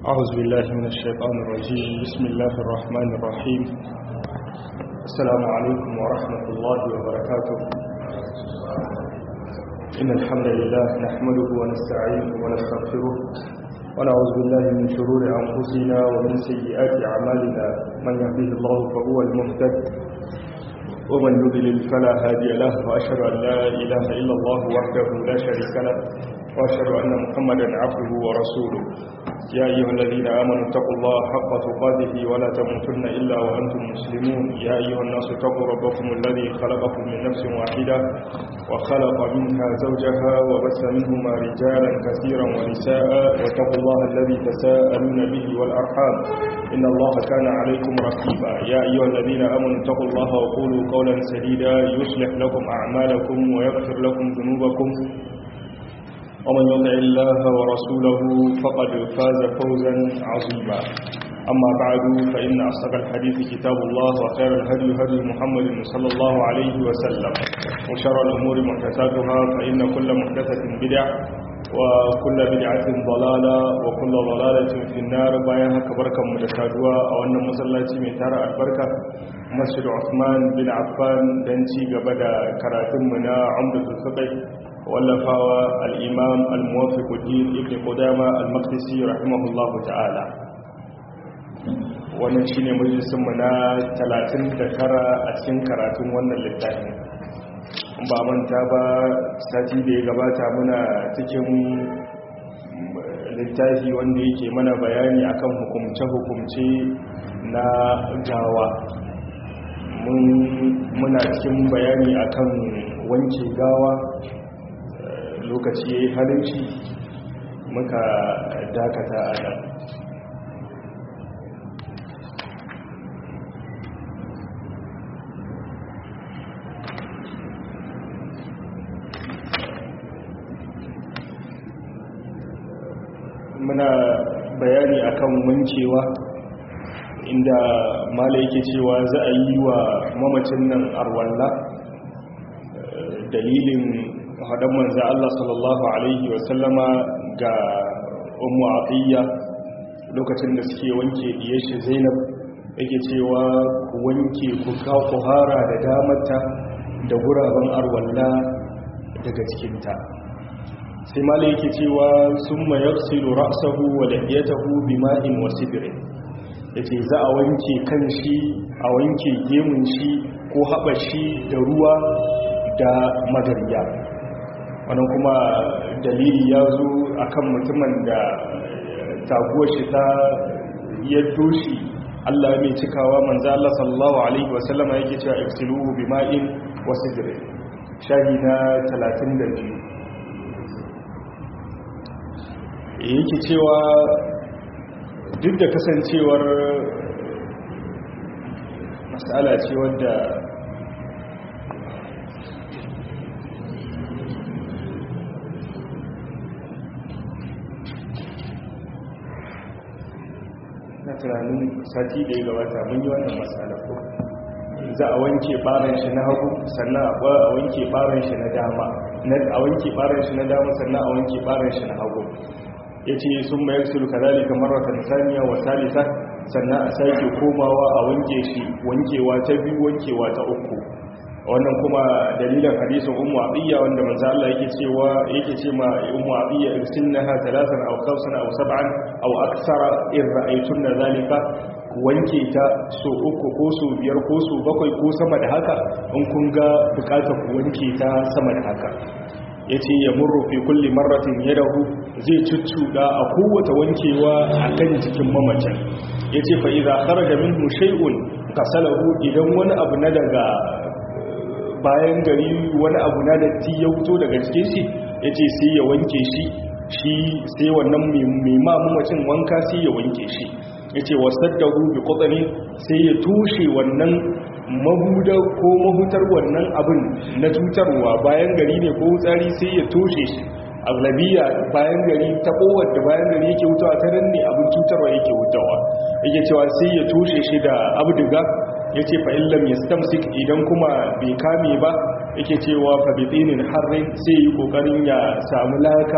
أعوذ بالله من الشيطان الرجيم بسم الله الرحمن الرحيم السلام عليكم ورحمة الله وبركاته إن الحمد لله نحمده ونستعينه ونستغفره ونعوذ بالله من شرور أنفسنا ومن سيئات أعمالنا من يهده الله فهو المهتد ومن يضلل فلا هادي له وأشهد أن لا إله إلا الله وحده لا شريك له وأشهد أن محمدا عبده ورسوله يا أيها الذين آمنوا اتقوا الله حق تقاته ولا تموتن إلا وأنتم مسلمون يا أيها الناس اتقوا ربكم الذي خلقكم من نفس واحدة وخلق منها زوجها وبث منهما رجالا كثيرا ونساء واتقوا الله الذي تساءلون به والأرحام إن الله كان عليكم رقيبا يا أيها الذين آمنوا اتقوا الله وقولوا قولا سديدا يصلح لكم أعمالكم ويغفر لكم ذنوبكم ومن يطع الله ورسوله فقد فاز فوزا عظيما أما بعد فإن أصدق الحديث كتاب الله وخير الهدي هدي محمد صلى الله عليه وسلم وشر الأمور محدثاتها فإن كل محدثة بدع وكل بدعة ضلالة وكل ضلالة في النار بايها كبركة مدسادوا أو أن مسلاتي ميتارة البركة مسجد عثمان بن عفان دنشي قبدا كراتمنا عمدة الفقه wallafawa al'imam al-muwafiquddin ibn qudama al-maqdisi rahimahullahu ta'ala wannan shine majalisunmu na 39 a cikin karatun wannan littafin ba manta ba sati da ya gabata muna cikin littafi wanda yake mana bayani akan hukumce-hukumce na gawa muna cikin bayani akan wanke gawa lokaci ya yi halinci muka dakata a nan muna bayani akan wankewa inda mala yake cewa za a yi wa mamacin nan arwalla dalilin haɗin manza Allah sallallahu Alaihi wasallama ga umu atiyya lokacin da suke wanke shi zainab yake cewa ku wanke ku kuhara da damarta da guraben arwalla daga cikinta sai mala yake cewa sun mayar silu ra'asahu wa lafiyatahu bima'in wasu birin da ce za a wanke kan shi a wanke gemun shi ko haɓa shi da ruwa da magariya wannan kuma dalili ya zo akan mutumin da taguwar shi ta yaddo shi Allah mai cikawa manzo Allah sallallahu alaihi wasallama yake cewa iksiluhu bima'in wasidr shahi na 32 yake cewa duk da kasancewar masala ce wadda na tunanin sati da ya gabata mun yi wannan matsala ko za a wanke baran shi na hagu sannan a wanke baran shi na dama a wanke baran shi na dama sannan a wanke baran shi na hagu ya ce sun mayar sulu kazali kamar watan saniya wa salisa sannan a sake komawa a wanke shi wankewa ta biyu wankewa ta uku wannan kuma dalilin hadisin ummu abiyya wanda manzo Allah yake cewa yake ce ma ummu abiyya irsilnaha thalathan aw khamsan aw sab'an aw akthara in ra'aytunna zalika wanke ta so uku ko so biyar ko so bakwai ko sama da haka in kun ga bukatar ku wanke ta sama da haka yace ya murru fi kulli marratin yadahu zai cuccuda a kowace wankewa akan jikin mamacin yace fa idza kharaja minhu shay'un qasalahu idan wani abu na daga bayan gari wani abu na datti ya wuto daga cikin shi ya ce sai ya wanke shi shi sai wannan mai mamacin wanka sai ya wanke shi ya ce wasaddahu bi kwatsani sai ya tushe wannan mahuda ko mahutar wannan abin na cutarwa bayan gari ne ko wutsari sai ya toshe shi aglabiya bayan gari ta kowar da bayan gari yake wutawa ta nan ne abin cutarwa yake wutawa yake cewa sai ya toshe shi da abdiga ya ce fa'illam ya stamsik idan kuma bai kame ba yake cewa fabitinin harin sai yi ƙoƙarin ya samu laka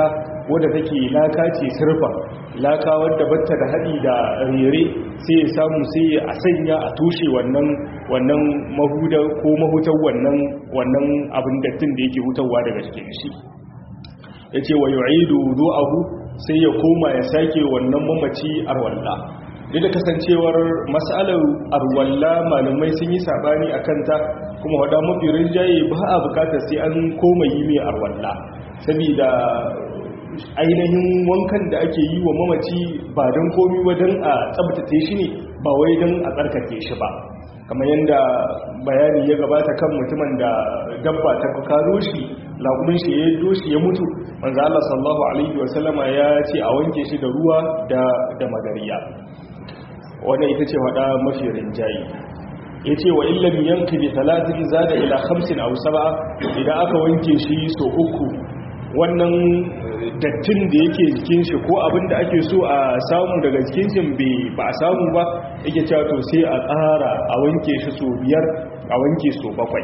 wadda take laka ce sirfa laka wadda batta da haɗi da rere sai ya samu sai a sanya a tushe wannan wannan mahuda ko mahutar wannan wannan abin dattin da yake hutawa daga cikin shi yace wa yu'idu wudu'ahu sai ya koma ya sake wannan mamaci arwalla duk da kasancewar mas'alar arwalla malamai sun yi sabani akan ta kuma wada mafi rinjaye ba a bukatar sai an koma yi mai arwalla saboda ainihin wankan da ake yi wa mamaci ba don komi ba don a tsabtace shi ne ba wai don a tsarkake shi ba kamar yadda bayani ya gabata kan mutumin da dabba ta karo shi laƙumin shi ya doshi ya mutu manzo Allah sallallahu alaihi wasallama ya ce a wanke shi da ruwa da da magariya wannan ita ce wada mafi rinjayi yace wa illam yanqi bi thalathin zada ila khamsin aw sab'a idan aka wanke shi so uku wannan dattin da yake jikin shi ko abin da ake so a samu daga jikin shi ba a samu ba yake cewa to sai a tsara a wanke shi so biyar a wanke so bakwai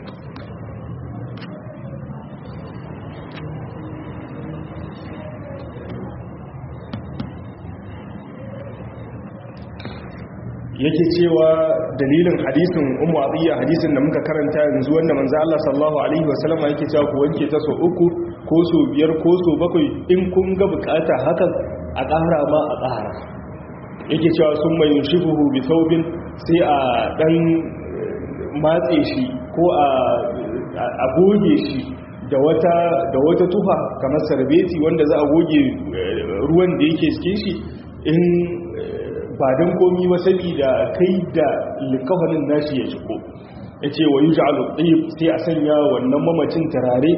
yake cewa dalilin hadisin umu atiyya hadisin da muka karanta yanzu wanda manzo Allah sallallahu alaihi wasallam yake cewa ku wanke ta so uku ko so biyar ko so bakwai in kun ga bukata hakan a ƙara ma a ƙara yake cewa sun mai shifuhu bi thawbin sai a dan matse shi ko a a goge shi da wata da wata tufa kamar sarbeti wanda za a goge ruwan da yake cikin shi in ba don komi ba da kai da likafanin nashi ya shigo ya ce wa yi ja'alu sai a sanya wannan mamacin turare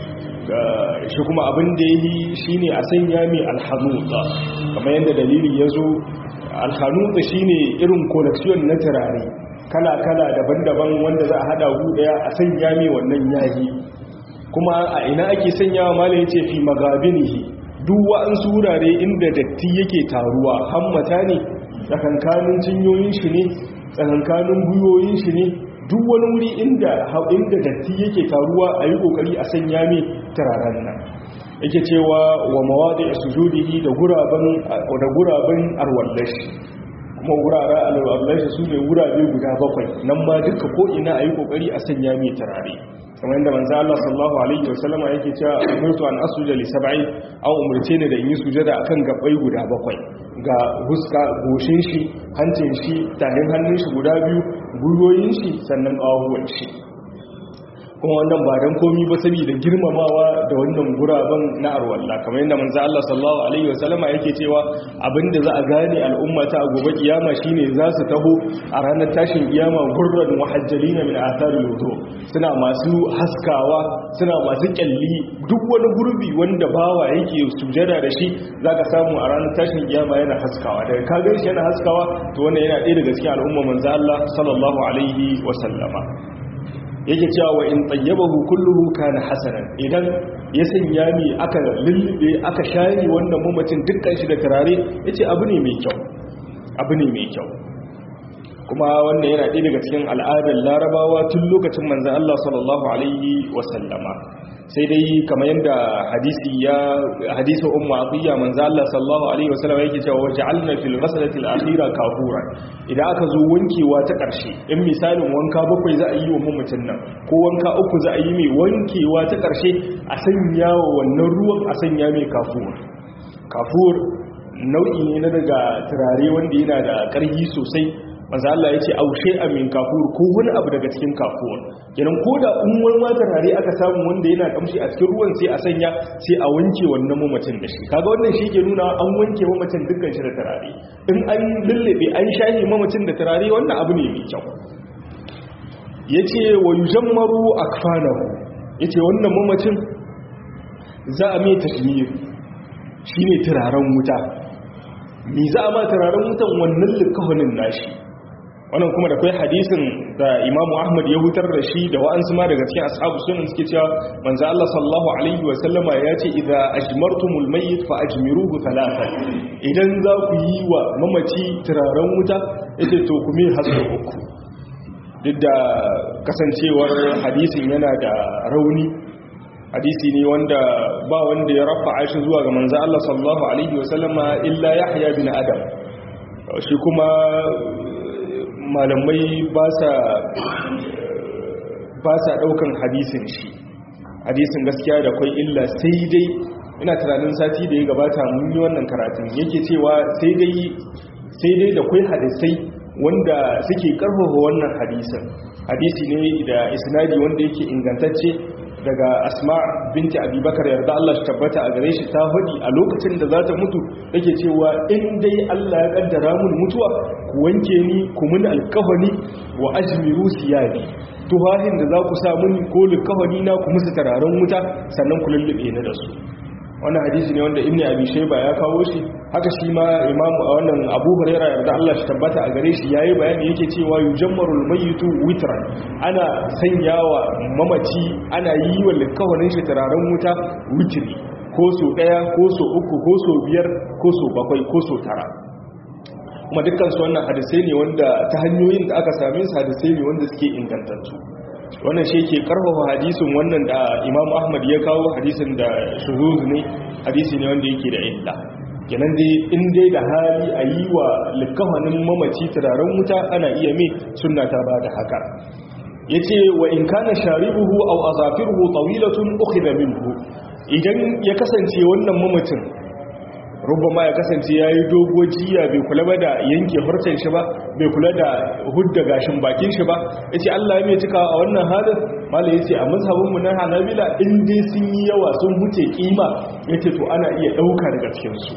shi kuma abin da ya yi shi ne a sanya mai alhanuta kamar yadda dalili ya zo alhanuta shi ne irin koleksiyon na turare kala-kala daban-daban wanda za a hada gu daya a sanya mai wannan yayi kuma a ina ake sanyawa mala ya ce fi magabinihi duk wa'ansu wurare inda datti yake taruwa hammata ne tsakankanin cinyoyin shi ne tsakankanin guyoyin shi ne duk wani wuri inda inda datti yake taruwa a yi kokari a sanya mai turaren nan yake cewa wa mawadi a sujudihi da guraben da guraben arwallashi kuma wurare alwallashi su ne wurabe guda bakwai nan ma duka ko ina a yi kokari a sanya mai turare kamar yadda manzo Allah sallallahu alaihi wasallama yake cewa umirtu an asuja li sab'i aw umurce ne da in yi sujada akan gabbai guda bakwai ga huska goshin shi hancin shi tahin hannun shi guda biyu guyoyin shi sannan ƙawahuwan shi kuma wannan ba don komi ba saboda girmamawa da wannan guraben na arwalla kamar yadda manzo Allah sallallahu alaihi wasallama yake cewa abinda za a gane al'umma ta gobe kiyama shine za su taho a ranar tashin kiyama gurran muhajjalina min atharil wudu suna masu haskawa suna masu kyalli duk wani gurbi wanda bawa yake sujada da shi zaka samu a ranar tashin kiyama yana haskawa daga ka gan shi yana haskawa to wannan yana ɗaya daga cikin al'umma manzo Allah sallallahu alaihi wasallama yake cewa wa in tayyabahu kulluhu kana hasanan idan ya sanya mi aka lullube aka share wannan mamacin dukkan shi da turare yace abu ne mai kyau abu ne mai kyau kuma wannan yana ɗaya daga cikin al'adar larabawa tun lokacin manzon Allah sallallahu alaihi wasallama sai dai kamar yadda hadisi ya hadisi ummu atiya manzo Allah sallallahu alaihi wasallam yake cewa waja'alna fil ghaslati al akhira kafuran idan aka zo wankewa ta karshe in misalin wanka bakwai za a yi wa mamacin nan ko wanka uku za a yi mai wankewa ta karshe a sanya wa wannan ruwan a sanya mai kafur kafur nau'i ne na daga turare wanda yana da ƙarfi sosai manzo Allah yace aushe amin kafur ko wani abu daga cikin kafur kenan koda in wani ma turare aka samu wanda yana kamshi a cikin ruwan sai a sanya sai a wanke wannan mamacin da shi kaga wannan shi ke nuna an wanke mamacin dukkan shi da turare in an lullube an shahi mamacin da turare wannan abu ne mai kyau yace wa yujammaru akfanahu yace wannan mamacin za a mai tashmir shine turaren wuta ni za a ma turaren wutan wannan likahonin nashi wannan kuma da kai hadisin da imamu ahmad ya hutar da shi da wa'ansu ma daga cikin ashabu sunan suke cewa manzo Allah sallallahu alaihi wa sallama ya ce idza ajmartumul mayyit fa ajmiruhu thalathan idan za ku yi wa mamaci turaren wuta yace to ku me hasu uku duk da kasancewar hadisin yana da rauni hadisi ne wanda ba wanda ya rafa aishi zuwa ga manzo Allah sallallahu alaihi wasallama illa Yahya bin Adam shi kuma malamai ba sa ba sa daukan hadisin shi hadisin gaskiya da kwai illa sai dai ina tunanin sati da ya gabata mun yi wannan karatun yake cewa sai dai sai dai da kwai hadisai wanda suke karfafa wannan hadisin hadisi ne da isnadi wanda yake ingantacce daga asma binti abubakar yarda Allah shi tabbata a gare shi ta faɗi a lokacin da za ta mutu yake cewa in dai Allah ya kaddara mun mutuwa ku wanke ni ku mun alkafani wa ajmiru siyabi tuhahin da za ku sa mun ko likafani na ku musu tararen wuta sannan ku lullube ni da su wannan hadisi ne wanda ibnu abi shayba ya kawo shi haka shi ma imamu a wannan abu huraira yarda Allah shi tabbata a gare shi yayi bayani yake cewa yujammarul mayyitu witran ana sanyawa mamaci ana yi wa likawarin shi tararen wuta witri ko so daya ko so uku ko so biyar ko so bakwai ko so tara kuma dukkan su wannan hadisai ne wanda ta hanyoyin da aka same su hadisai ne wanda suke ingantattu wannan shi ke karfafa hadisin wannan da imam ahmad ya kawo hadisin da shuhuz ne hadisi ne wanda yake da illa kenan dai in dai da hali a yi wa likafanin mamaci turaren wuta ana iya mai sunna ta ba da haka ya ce wa in kana sharibuhu au azafiruhu tawilatun ukhidha minhu idan ya kasance wannan mamacin rubama ya kasance ya yi dogo jiya bai kula ba da yanke harcen shi ba bai kula da hudda gashin bakin shi ba ya ce allah ya mai cika a wannan halin mala ya ce a mazhabinmu na hanabila in dai sun yi yawa sun huce kima ya ce to ana iya ɗauka daga cikinsu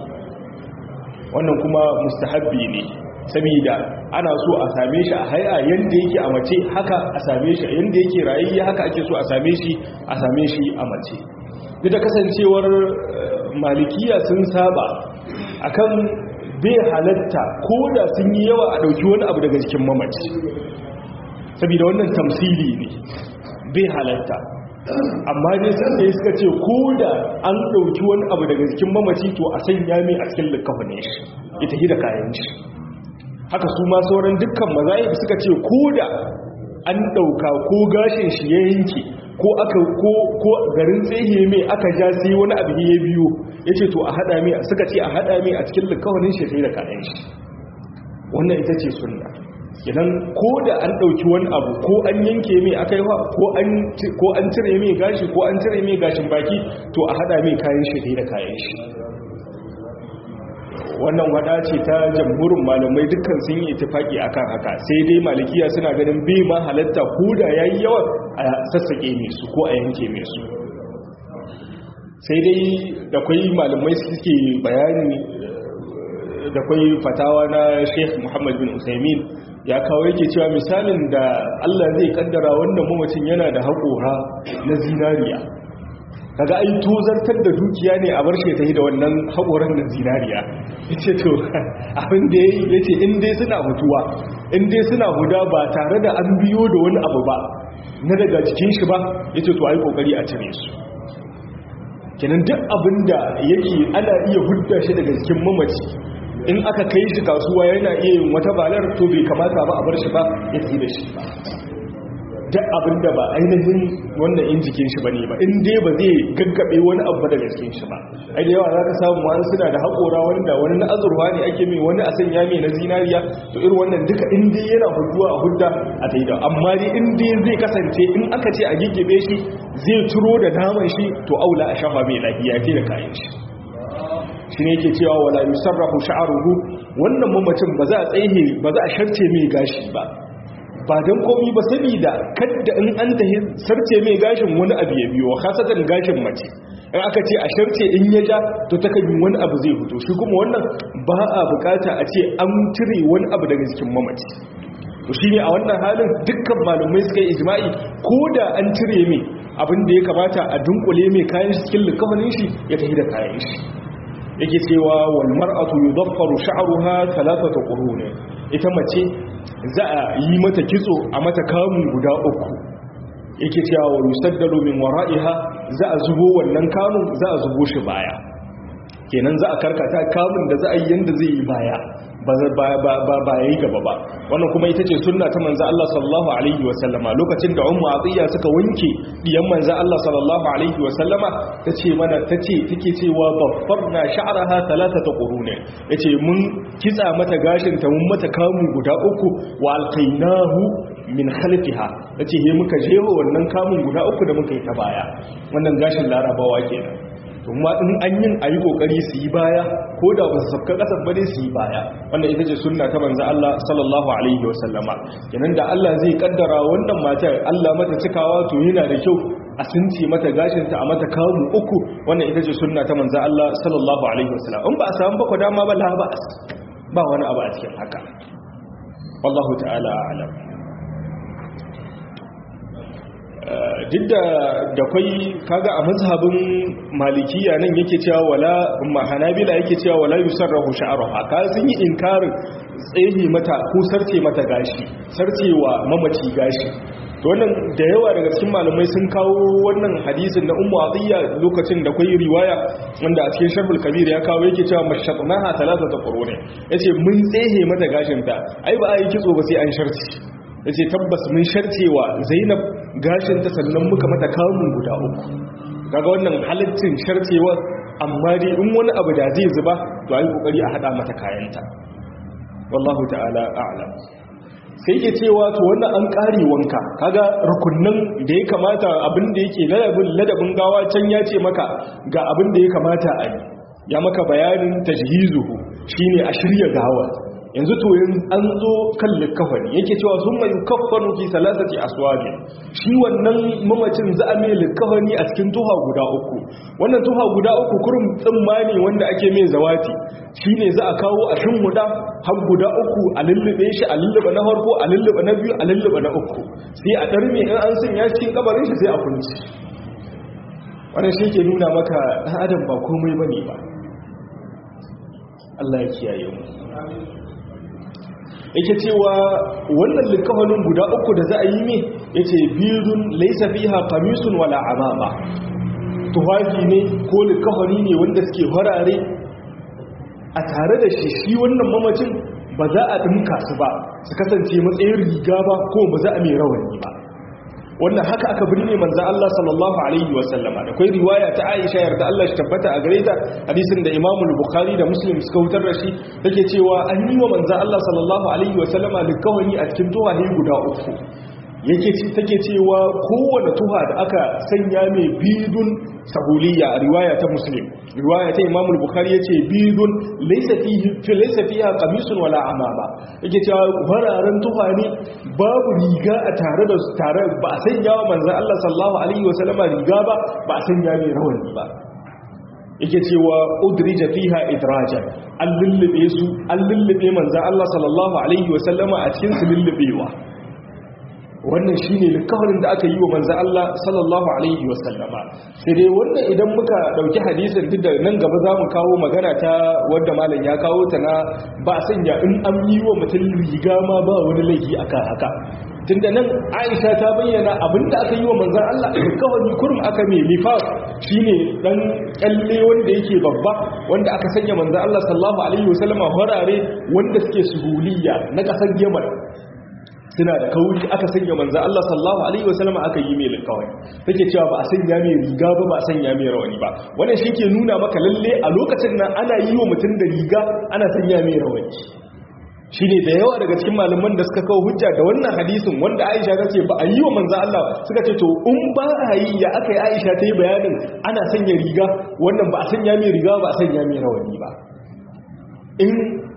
wannan kuma mustahabbi ne saboda ana so a same shi a haya yanda yake a mace haka a same shi yanda yake rayayya haka ake so a same shi a same shi a mace duk da kasancewar malikiya sun saba akan bai halatta ko da sun yi yawa a dauki wani abu daga cikin mamaci saboda wannan tamsili ne bai halatta amma dai sun da suka ce ko da an dauki wani abu daga cikin mamaci to a sanya mai a cikin likafanin shi ya tafi da kayan shi haka su ma sauran dukkan mazahib suka ce ko da an dauka ko gashin shi ya yanke ko aka ko ko garin tsehe mai aka ja sai wani abu ya biyo yace to a hada mai suka ce a hada mai a cikin likawanin shi sai da kayan shi wannan ita ce sunna idan ko da an dauki wani abu ko an yanke mai aka yi ko an ko an cire mai gashi ko an cire mai gashin baki to a hada mai kayan shi sai da kayan shi wannan wada ce ta jamhurin malamai dukkan sun yi itifaki akan haka sai dai malikiya suna ganin bai ma halatta ko da yayi yawa a sassake mai su ko a yanke mai su sai dai da kwai malamai suke bayani da kwai fatawa na Sheikh Muhammad bin Usaimin ya kawo yake cewa misalin da Allah zai kaddara wannan mamacin yana da haƙora na zinariya kaga ai tozartar da dukiya ne a bar shi ta yi da wannan haƙoran da zinariya ya ce to abin da ya yi ya ce in dai suna mutuwa in dai suna huda ba tare da an biyo da wani abu ba na daga jikin shi ba ya ce to ai kokari a cire su kenan duk abin da yake ana iya hudda shi daga jikin mamaci in aka kai shi kasuwa yana iya yin wata balar to bai kamata ba a bar shi ba ya tsi da shi ba duk abin da ba ainihin wannan in jikin shi bane ba in dai ba zai gaggabe wani abu daga cikin shi ba ai da yawa za ka samu wani suna da haƙora wanda wani na azurwa ne ake mai wani a sanya mai na zinariya to irin wannan duka in dai yana huduwa a hudda a taida amma dai in dai zai kasance in aka ce a giggebe shi zai ciro da naman shi to aula a shafa mai lafiya ce da kayan shi shi ne yake cewa wala yusarrafu sha'ruhu wannan mamacin ba za a tsaye ba za a sharce mai gashi ba ba don komi ba saboda kadda in an ta sarce mai gashin wani abu ya biyo hasatan gashin mace in aka ce a sharce in ya ja to ta kan wani abu zai fito shi kuma wannan ba a bukata a ce an cire wani abu daga jikin mamaci to shine a wannan halin dukkan malumai suka yi ijma'i ko da an cire mai abin da ya kamata a dunkule mai kayan shi cikin likafanin shi ya tafi da kayan shi yake cewa wal mar'atu yudaffaru sha'ruha thalathata qurun ita mace za a yi mata kitso a mata kamun guda uku yake cewa wa yusaddalu min wara'iha za a zubo wannan kamun za a zubo shi baya kenan za a karkata kamun da za a yi yanda zai yi baya ba ya yi gaba ba wannan kuma ita ce sunna ta manzo Allah sallallahu alaihi wasallama lokacin da ummu atiya suka wanke diyan manzo Allah sallallahu alaihi wasallama tace mana tace take cewa baffarna sha'raha thalathata qurun yace mun kitsa mata gashin ta mun mata kamu guda uku wa alqainahu min khalfiha yace he muka jeho wannan kamun guda uku da muka yi ta baya wannan gashin larabawa kenan kuma in an yin a yi kokari su yi baya ko da ba su sabka kasar ba dai su yi baya wannan ita ce sunna ta manzo Allah sallallahu alaihi wasallama kenan da Allah zai kaddara wannan matar Allah mata cikawa to yana da kyau a sunce mata gashin ta a mata kamu uku wannan ita ce sunna ta manzo Allah sallallahu alaihi wasallam in ba a samu ba ko dama ba la ba ba wani abu a cikin haka wallahu ta'ala a'lam duk da da kwai kaga a mazhabin malikiya nan yake cewa wala hanabila yake cewa wala yusarrahu sha'ruha ka sun yi inkarin tsehi mata ko sarce mata gashi sarcewa mamaci gashi to wannan da yawa daga cikin malamai sun kawo wannan hadisin na ummu atiya lokacin da kwai riwaya wanda a cikin sharhul kabir ya kawo yake cewa mashatnaha talatata qurune yace mun tsehe mata gashin ta ai ba a yi kitso ba sai an sharci yace tabbas mun sharcewa zainab gashinta sannan muka mata kamun guda uku kaga wannan halittin sharcewa amma dai in wani abu da zai zuba to ayi kokari a hada mata kayanta wallahu ta'ala a'lam sai ke cewa to wannan an kare wanka kaga rukunnan da ya kamata abin da yake ladabin ladabin gawa can ya ce maka ga abin da ya kamata a yi ya maka bayanin tajhizuhu shine a shirya gawa yanzu to yin an zo kan likafani yake cewa sun mai kafanu fi salasati aswabi shi wannan mamacin za a mai likafani a cikin tuha guda uku wannan tuha guda uku kurum tsammani wanda ake mai zawati shine za a kawo a huda har guda uku a lullube shi a lullube na farko a lullube na biyu a lullube na uku sai a darme in an sanya cikin kabarin shi sai a kunci wannan shi ke nuna maka ɗan adam ba komai bane ba Allah ya kiyaye mu yake cewa wannan likafanin guda uku da za a yi ne yace bidun laysa fiha qamisun wala amama tufafi ne ko likafani ne wanda suke farare a tare da shi shi wannan mamacin ba za a dinka su ba su kasance matsayin riga ba ko ba za a mai rawani ba wannan haka aka birne manzan Allah sallallahu alaihi wasallama da kai riwaya ta Aisha yarda Allah shi tabbata a gare ta hadisin da Imam Bukhari da Muslim suka wutar da shi take cewa an yi wa manzan Allah sallallahu alaihi wasallama likawani a cikin tuwahi guda uku yake take cewa kowane tuha da aka sanya mai bidun sahuliya a riwaya ta Muslim riwaya ta Imam Bukhari yace bidun laysa fihi laysa fiha qamisun wala amama yake cewa fararen tuha ne babu riga a tare da tare ba a sanya wa manzon Allah sallallahu alaihi wasallama riga ba ba a sanya mai rawani ba yake cewa udrija fiha idraja an lullube su an lullube manzon Allah sallallahu alaihi wasallama a cikin su lullubewa wannan shine likafarin da aka yi wa manzo Allah sallallahu alaihi wasallama sai dai wannan idan muka dauki hadisin duk da nan gaba zamu kawo magana ta wanda malam ya kawo ta na ba sanya in an yi wa mutum riga ma ba wani laifi aka haka tunda nan Aisha ta bayyana abinda aka yi wa manzo Allah likafari kurum aka mai lifaf shine dan kalle wanda yake babba wanda aka sanya manzo Allah sallallahu alaihi wasallama horare wanda suke suhuliya na kasar Yaman suna da kauri aka sanya manzo Allah sallallahu alaihi wasallam aka yi mai likawai take cewa ba a sanya mai riga ba ba a sanya mai rawani ba wannan shi ke nuna maka lalle a lokacin nan ana yi wa mutum da riga ana sanya mai rawani shine da yawa daga cikin malaman da suka kawo hujja da wannan hadisin wanda Aisha ta ce ba a yi wa manzo Allah suka ce to in ba a yi ya aka yi Aisha ta yi bayanin ana sanya riga wannan ba a sanya mai riga ba a sanya mai rawani ba in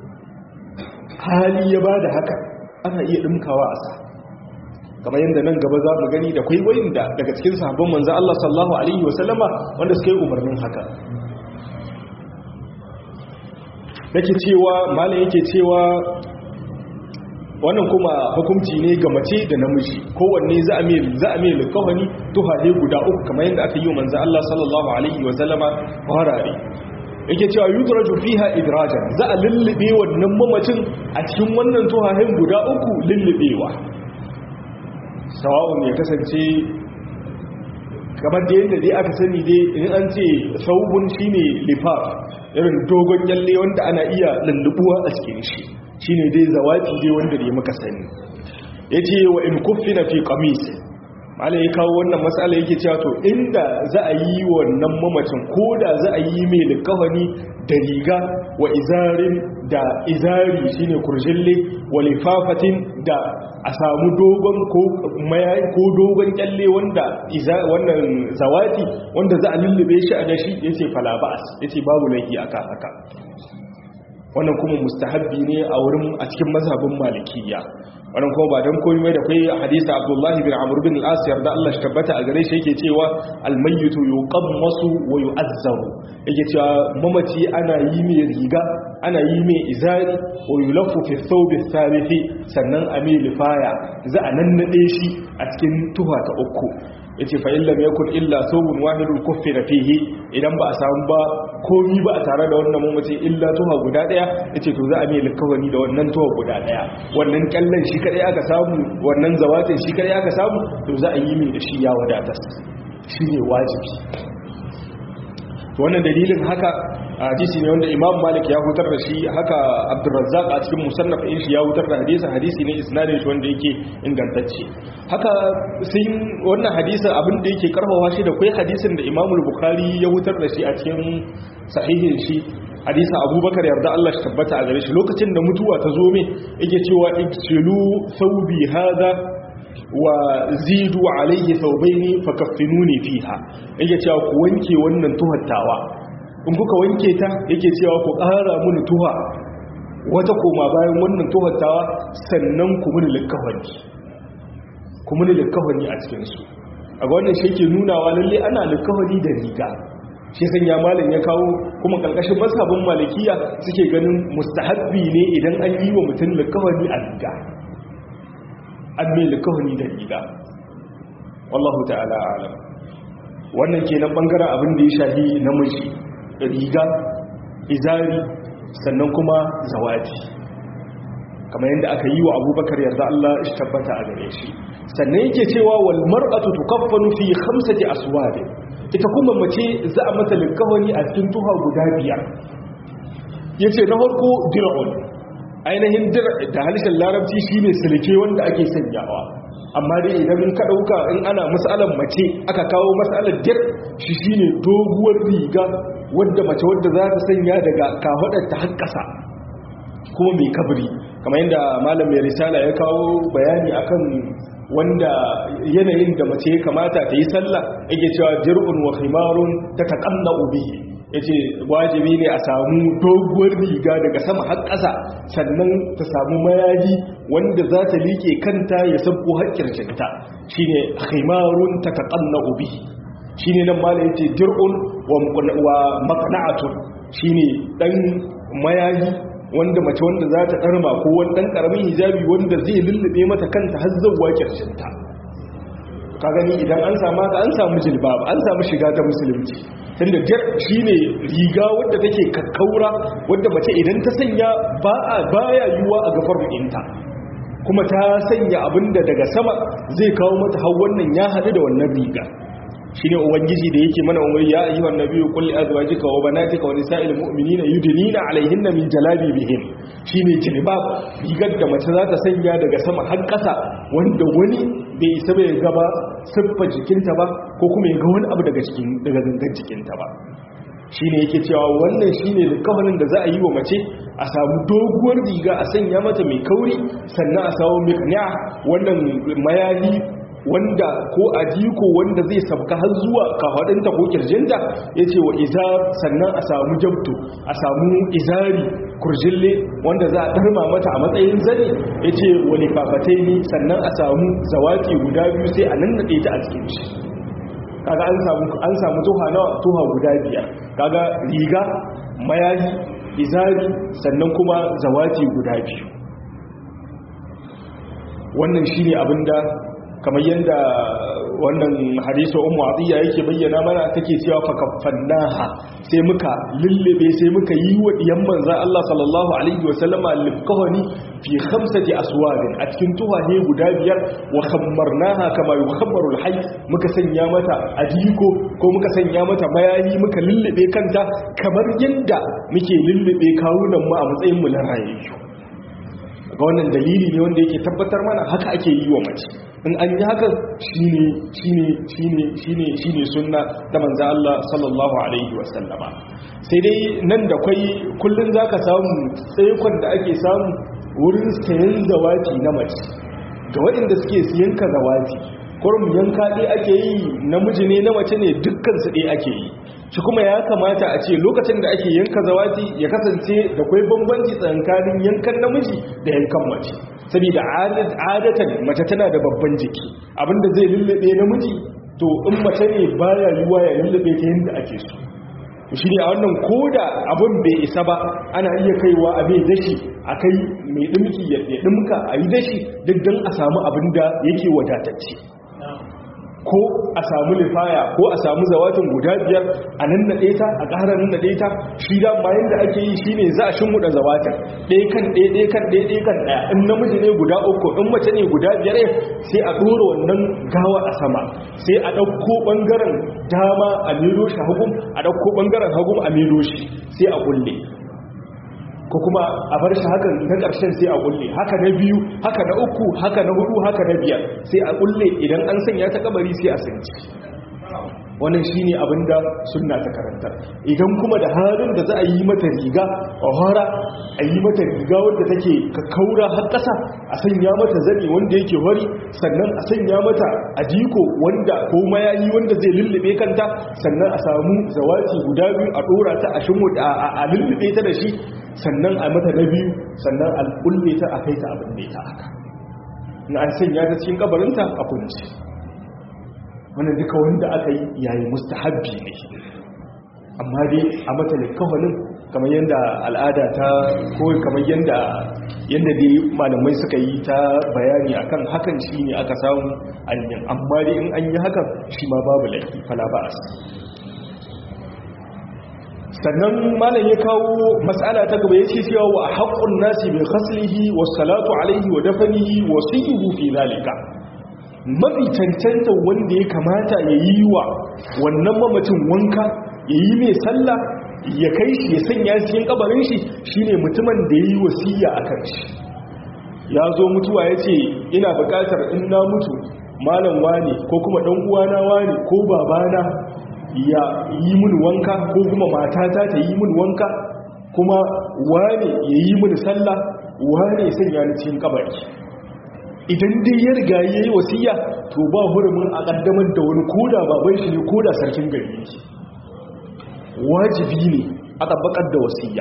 hali ya bada haka ana iya ɗinkawa a sa kamar yadda nan gaba za mu gani da kwaikwayin da daga cikin sahabban manzo Allah sallallahu alaihi wasallama wanda suka yi umarnin haka yake cewa malam yake cewa wannan kuma hukunci ne ga mace da namiji kowanne za a mai za a mai likawani tuhaje guda uku kamar yadda aka yi wa manzo Allah sallallahu alaihi wasallama farare yake cewa yudraju fiha idrajan za a lullube wannan mamacin a cikin wannan tuhahin guda uku lullubewa sawa'un ya kasance kamar da yadda dai aka sani dai in an ce saubun shine lifaf irin dogon kyalle wanda ana iya lullubuwa a cikin shi shine dai zawati dai wanda dai muka sani yace wa in kuffina fi qamis malai ya kawo wannan matsala yake cewa to inda za a yi wannan mamacin ko da za a yi mai likafani da riga wa izarin da izari shine kurjille wa lifafatin da a samu dogon ko ko dogon kyalle wanda wannan zawati wanda za a lullube shi a dashi yace fala ba'as yace babu laifi aka haka wannan kuma mustahabbi ne a wurin a cikin mazhabin malikiyya wannan kuma ba dan komai da kai hadisi Abdullah bin Amr bin al-As yarda Allah shi tabbata a gare shi yake cewa al-mayyitu yuqammasu wa yu'azzaru yake cewa mamaci ana yi mai riga ana yi mai izari wa yulaffu fi thawb ath sannan a mai lifaya za a nannade shi a cikin tuha ta uku yace fa illam yakun illa thawbun wahidun kuffira fihi idan ba a samu ba komi ba a tare da wannan mamaci illa tuha guda daya yace to za a mai likawani da wannan tuha guda daya wannan kallon shi kadai aka samu wannan zawatin shi kadai aka samu to za a yi mai da shi ya wadatar shine wajibi to wannan dalilin haka hadisi ne wanda imam malik ya hutar da shi haka abdurrazzaq a cikin musannaf din shi ya hutar da hadisin hadisi ne isnadin shi wanda yake ingantacce haka sai wannan hadisin abin da yake karfafa shi da kai hadisin da imam bukhari ya hutar da shi a cikin sahihin shi hadisin abubakar yarda Allah shi tabbata a gare shi lokacin da mutuwa ta zo me yake cewa iksilu thawbi hada wa zidu alayhi thawbaini fakaffinuni fiha yake cewa ku wanke wannan tuhattawa in kuka wanke ta yake cewa ku ƙara mini tuha wata koma bayan wannan tuhattawa sannan ku mini likafani ku mini likafani a cikin su a ga wannan shi yake nunawa lalle ana likafani da riga shi san ya malam ya kawo kuma karkashin mazhabin malikiya suke ganin mustahabbi ne idan an yi wa mutum likafani a riga an mai likawani da riga wallahu ta'ala alam wannan kenan bangaren abin da ya shafi namiji riga izari sannan kuma zawati kamar yadda aka yi wa abubakar yarda Allah shi tabbata a gare shi sannan yake cewa wal mar'atu tukaffanu fi khamsati aswad ita kuma mace za a mata likawani a cikin tuha guda biyar yace na farko dir'un ainihin dir da halishin larabci shi ne silke wanda ake sanyawa amma dai idan ka ɗauka in ana matsalar mace aka kawo matsalar dir shi shi ne doguwar riga wadda mace wadda za ta sanya daga kafaɗarta har ƙasa kuma mai kabri kamar yadda malam mai risala ya kawo bayani akan wanda yanayin da mace ya kamata ta yi sallah yake cewa jir'un wa khimarun ta taqanna bihi ya ce wajibi ne a samu doguwar riga daga sama har ƙasa sannan ta samu mayaji wanda za ta liƙe kanta ya sabko haƙƙircinta shi ne haimarun ta taƙanna ubi shi ne nan mala ya ce dir'un wa makana'atun shi ne ɗan mayaji wanda mace wanda za ta ɗarma ko wani ɗan ƙaramin hijabi wanda zai lullube mata kanta har zauwa ƙircinta ka gani idan an samu haka an samu jilbab an samu shiga ta musulunci tunda jar shine riga wadda take kakkaura wadda mace idan ta sanya ba a baya yiwuwa a gafar ɗinta kuma ta sanya abinda daga sama zai kawo mata har wannan ya haɗu da wannan riga shine ubangiji da yake mana umar ya ayyuhan nabiyyu qul li azwajika wa banatika wa nisa'il mu'minina yudnina 'alayhinna min jalabibihin shine jilbab rigar da mace za ta sanya daga sama har ƙasa wanda wani bai isa bai gaba siffa jikinta ba ko kuma ya ga wani abu daga cikin daga gangan jikinta ba shine yake cewa wannan shine likafanin da za a yi wa mace a samu doguwar riga a sanya mata mai kauri sannan a samu mikniya wannan mayali wanda ko ajiko wanda zai sabka har zuwa kafadinta ko kirjinta yace wa iza sannan a samu jabtu a samu izari kurjille wanda za a darma mata a matsayin zane yace wa lifafataini sannan a samu zawaki guda biyu sai a nannade ta a cikin shi kaga an samu an samu tuha na tuha guda biyar kaga riga mayayi izari sannan kuma zawaki guda biyu wannan shine abinda kamar yadda wannan hadisu ummu atiya yake bayyana mana take cewa fa kaffannaha sai muka lullube sai muka yi wa diyan manzo Allah sallallahu alaihi wasallama lifqahani fi khamsati aswadin a cikin tuhahe guda biyar wa khammarnaha kama yukhammaru alhayy muka sanya mata adiko ko muka sanya mata mayayi muka lullube kanta kamar yadda muke lullube kawunan mu a matsayin mu na rayayyu ga wannan dalili ne wanda yake tabbatar mana haka ake yi wa mace in an yi haka shine shine shine shine shine sunna da manzo Allah sallallahu alaihi wasallama sai dai nan da kai kullun zaka samu tsaikon da ake samu wurin sayan zawati na mace ga waɗanda suke siyan ka zawati kurum yanka ɗaya ake yi namiji ne na mace ne dukkan su ɗaya ake yi shi kuma ya kamata a ce lokacin da ake yanka zawati ya kasance da kwai bambanci tsakanin yankan namiji da yankan mace saboda adatan mace tana da babban jiki abinda zai lullube namiji to in mace ne baya yiwa ya lullube ta yadda ake so shi ne a wannan koda abin bai isa ba ana iya kaiwa a mai dashi a kai mai dimki ya dimka a yi dashi duk don a samu abin da yake wadatacce ko a samu lifaya ko a samu zawatin guda biyar a nan naɗe ta a ƙara nan naɗe ta shi da bayan da ake yi shi ne za a shimmuɗa zawatin ɗaya kan ɗaya ɗaya kan ɗaya ɗaya kan ɗaya in namiji ne guda uku in mace ne guda biyar sai a ɗora wannan gawa a sama sai a ɗauko ɓangaren dama a milo shi hagun a ɗauko ɓangaren hagun a milo shi sai a kulle ko kuma a bar shi hakan na ƙarshen sai a kulle haka na biyu haka na uku haka na hudu haka na biyar sai a kulle idan an sanya ta kabari sai a sanci wannan shine abinda sunna ta karantar idan kuma da halin da za a yi mata riga a hara a yi mata riga wanda take kaura har ƙasa a sanya mata zani wanda yake wari sannan a sanya mata adiko wanda ko mayayi wanda zai lullube kanta sannan a samu zawati guda biyu a dora ta a shimu a lullube ta da shi sannan a mata na biyu sannan a kulle ta a kai ta abin da ta haka na an sanya ta cikin kabarinta a kunci wannan duka wanda aka yi yayi mustahabbi ne amma dai a mata likkafanin kamar yadda al'ada ta ko kamar yadda yadda dai malamai suka yi ta bayani akan hakan shi ne aka samu anyan amma dai in an yi hakan shi ma babu laifi fala ba'as sannan malam ya kawo matsala ta gaba yace cewa wa haqqun nasi bi khaslihi was salatu alaihi wa dafnihi wa sayyihu fi zalika mafi cancanta wanda ya kamata ya yi wa wannan mamacin wanka ya yi mai sallah ya kai shi ya sanya cikin kabarin shi shine mutumin da ya yi wasiya a kan shi ya zo mutuwa ya ce ina bukatar in na mutu malam wani ko kuma dan uwana wani ko babana ya yi mun wanka ko kuma matata ta yi mun wanka kuma wani ya yi mun sallah wani ya sanya ni cikin kabari idan dai ya riga ya yi wasiya to ba hurumin a kaddamar da wani koda baban shi ne koda sarkin gari yake wajibi ne a tabbakar da wasiya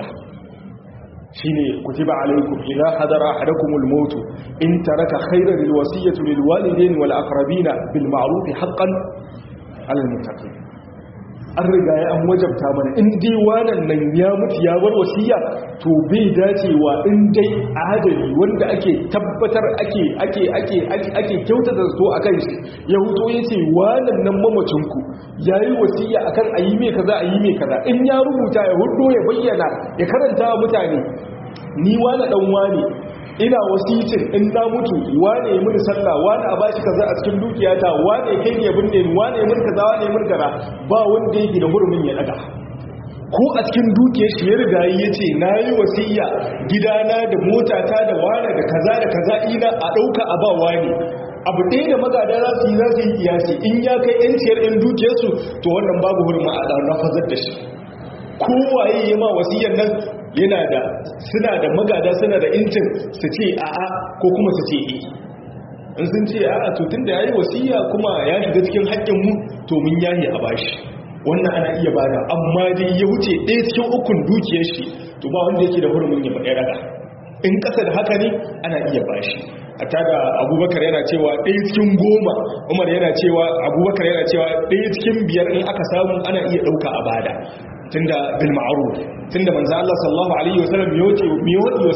shine kutiba alaikum idza hadara ahadakumul maut in taraka khayran lil wasiyati lil walidayn wal aqrabina bil ma'ruf haqqan ala al muttaqin an riga ya an wajabta mana in dai wannan nan ya mutu ya bar wasiya to bai dacewa in dai adali wanda ake tabbatar ake ake ake ake kyautata zato akan shi ya huto yace wannan nan mamacin ku yayi wasiya akan ayi me kaza ayi me kaza in ya rubuta ya hudo ya bayyana ya karanta wa mutane ni wani dan wani ina wasicin in na mutu wane ya mini sallah wane a bashi kaza a cikin dukiyata wane ya kai ne binne ni wane ya mini kaza wane ya mini kaza ba wanda yake da hurumin ya daga ko a cikin dukiyar shi ya riga ya ce na yi wasiya gidana da motata da wane da kaza da kaza ina a ɗauka a ba wane abu ɗaya da magada za su yi za su yi kiyasi in ya kai yanciyar yan dukiyarsu to wannan babu hurumin a nafazar da shi kowaye ya ma wasiyar nan yana da suna da magada suna da incin su ce a'a ko kuma su ce e in sun ce a'a to tun da ya yi wasiya kuma ya shiga cikin haƙƙin mu to mun yahi a bashi wannan ana iya bada amma dai ya wuce ɗaya cikin ukun dukiyar shi to ba wanda yake da hurumin ya faɗi raga in ƙasa da haka ne ana iya bashi a tada abubakar yana cewa ɗaya cikin goma umar yana cewa abubakar yana cewa ɗaya cikin biyar in aka samu ana iya ɗauka a bada tunda bil ma'ruf tunda manzo Allah sallallahu alaihi wasallam ya wuce mi wadi wa sa'ad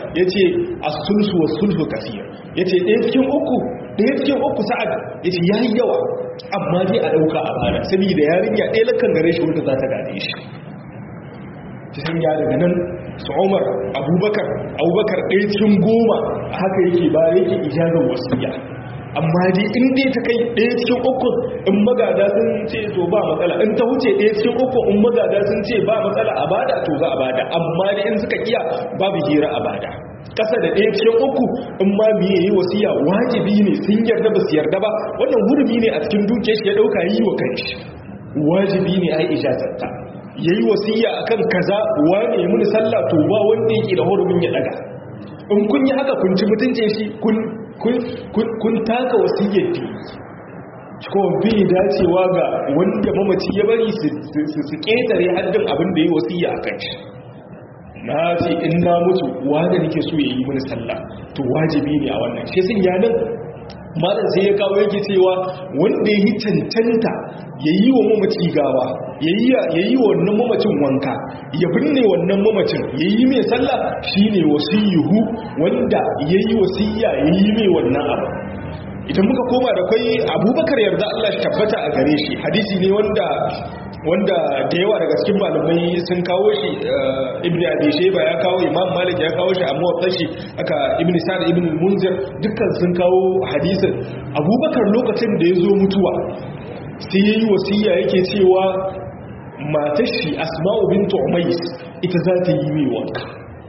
yace as-sulhu was-sulhu kaseer yace ɗaya cikin uku ɗaya cikin uku sa'ad yace yayi yawa amma dai a dauka a bana saboda yarinya ɗaya lakan gare shi wanda za ta gane shi ta sanya daga nan su umar abubakar abubakar ɗaya cikin goma haka yake ba yake ijazar wasiya amma dai in dai ta kai ɗaya cikin uku in magada sun ce to ba matsala in ta wuce ɗaya cikin uku in magada sun ce ba matsala a bada to za a bada amma dai in suka kiya babu hira a bada kasa da ɗaya cikin uku in ma biye yi wasiya wajibi ne sun yarda ba su yarda ba wannan hurumi ne a cikin dukiyar shi ya ɗauka yi wa kanshi wajibi ne a yi ijazarta ya yi wasiya a kan kaza wane ya muni sallah to ba wanda yake da hurumin ya daga in kun yi haka kun ci mutuncin shi kun taka wasiyyar di ko bi dacewa ga wanda mamaci ya bari su ƙetare haddin abin da ya wasiya a kan shi na ce in na mutu wanda nake so ya yi muni sallah to wajibi ne a wannan shi sun yanar malam sai ya kawo yake cewa wanda ya yi cancanta ya yi wa mamaci gawa ya yi wa wannan mamacin wanka ya binne wannan mamacin ya yi mai sallah shi ne wasiyuhu wanda ya yi wasiya ya yi mai wannan abu idan muka koma da kwai abubakar yarda Allah shi tabbata a gare shi hadisi ne wanda wanda da yawa daga cikin malamai sun kawo shi ibn abi shayba ya kawo imam malik ya kawo shi amma wadda shi aka ibn sa'd ibn munzir dukkan sun kawo hadisin abubakar lokacin da ya zo mutuwa sai yayi wasiya yake cewa matar shi asma'u bint umais ita za ta yi mai wanka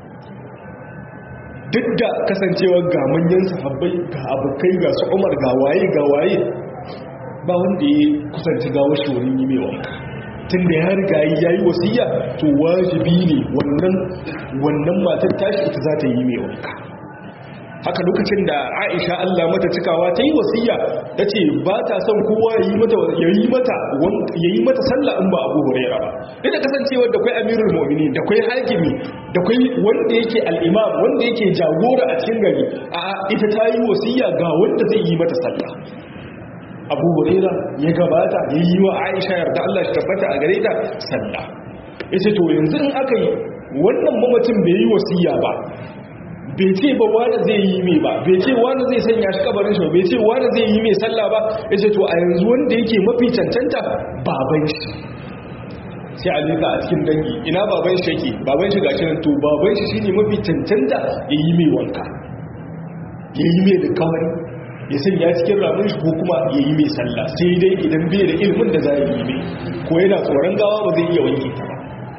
duk da kasancewar ga manyan sahabbai ga abokai ga su umar ga waye ga waye ba wanda ya kusanci gawo shi wurin yi mai wanka tun da ya riga ya yi wasiya to wajibi ne wannan wannan matar tashi ita za ta yi mai wanka haka lokacin da aisha allah mata cikawa ta yi wasiya ta ce ba ta son kowa ya yi mata sallah in ba abu hurera ba duk da kasancewar da kwai amirul mu'mini da kwai hakimi da kwai wanda yake al'imam wanda yake jagora a cikin gari a ita ta yi wasiya ga wanda zai yi mata sallah abu hurera ya gabata ya yi wa aisha yarda allah shi tabbata a gare ta sallah ya ce to yanzu in aka yi wannan mamacin bai yi wasiya ba bai ce ba wani zai yi mai ba bai ce wani zai sanya shi kabarin shi bai ce wani zai yi mai sallah ba ya ce to a yanzu wanda yake mafi cancanta baban shi sai a leka a cikin dangi ina baban shi yake baban shi gashi nan to baban shi shine mafi cancanta ya yi mai wanka ya yi mai da kawari ya sanya cikin ramin shi ko kuma ya yi mai sallah sai dai idan bai da ilimin da za yi mai ko yana tsoron gawa ba zai iya wanke ta ba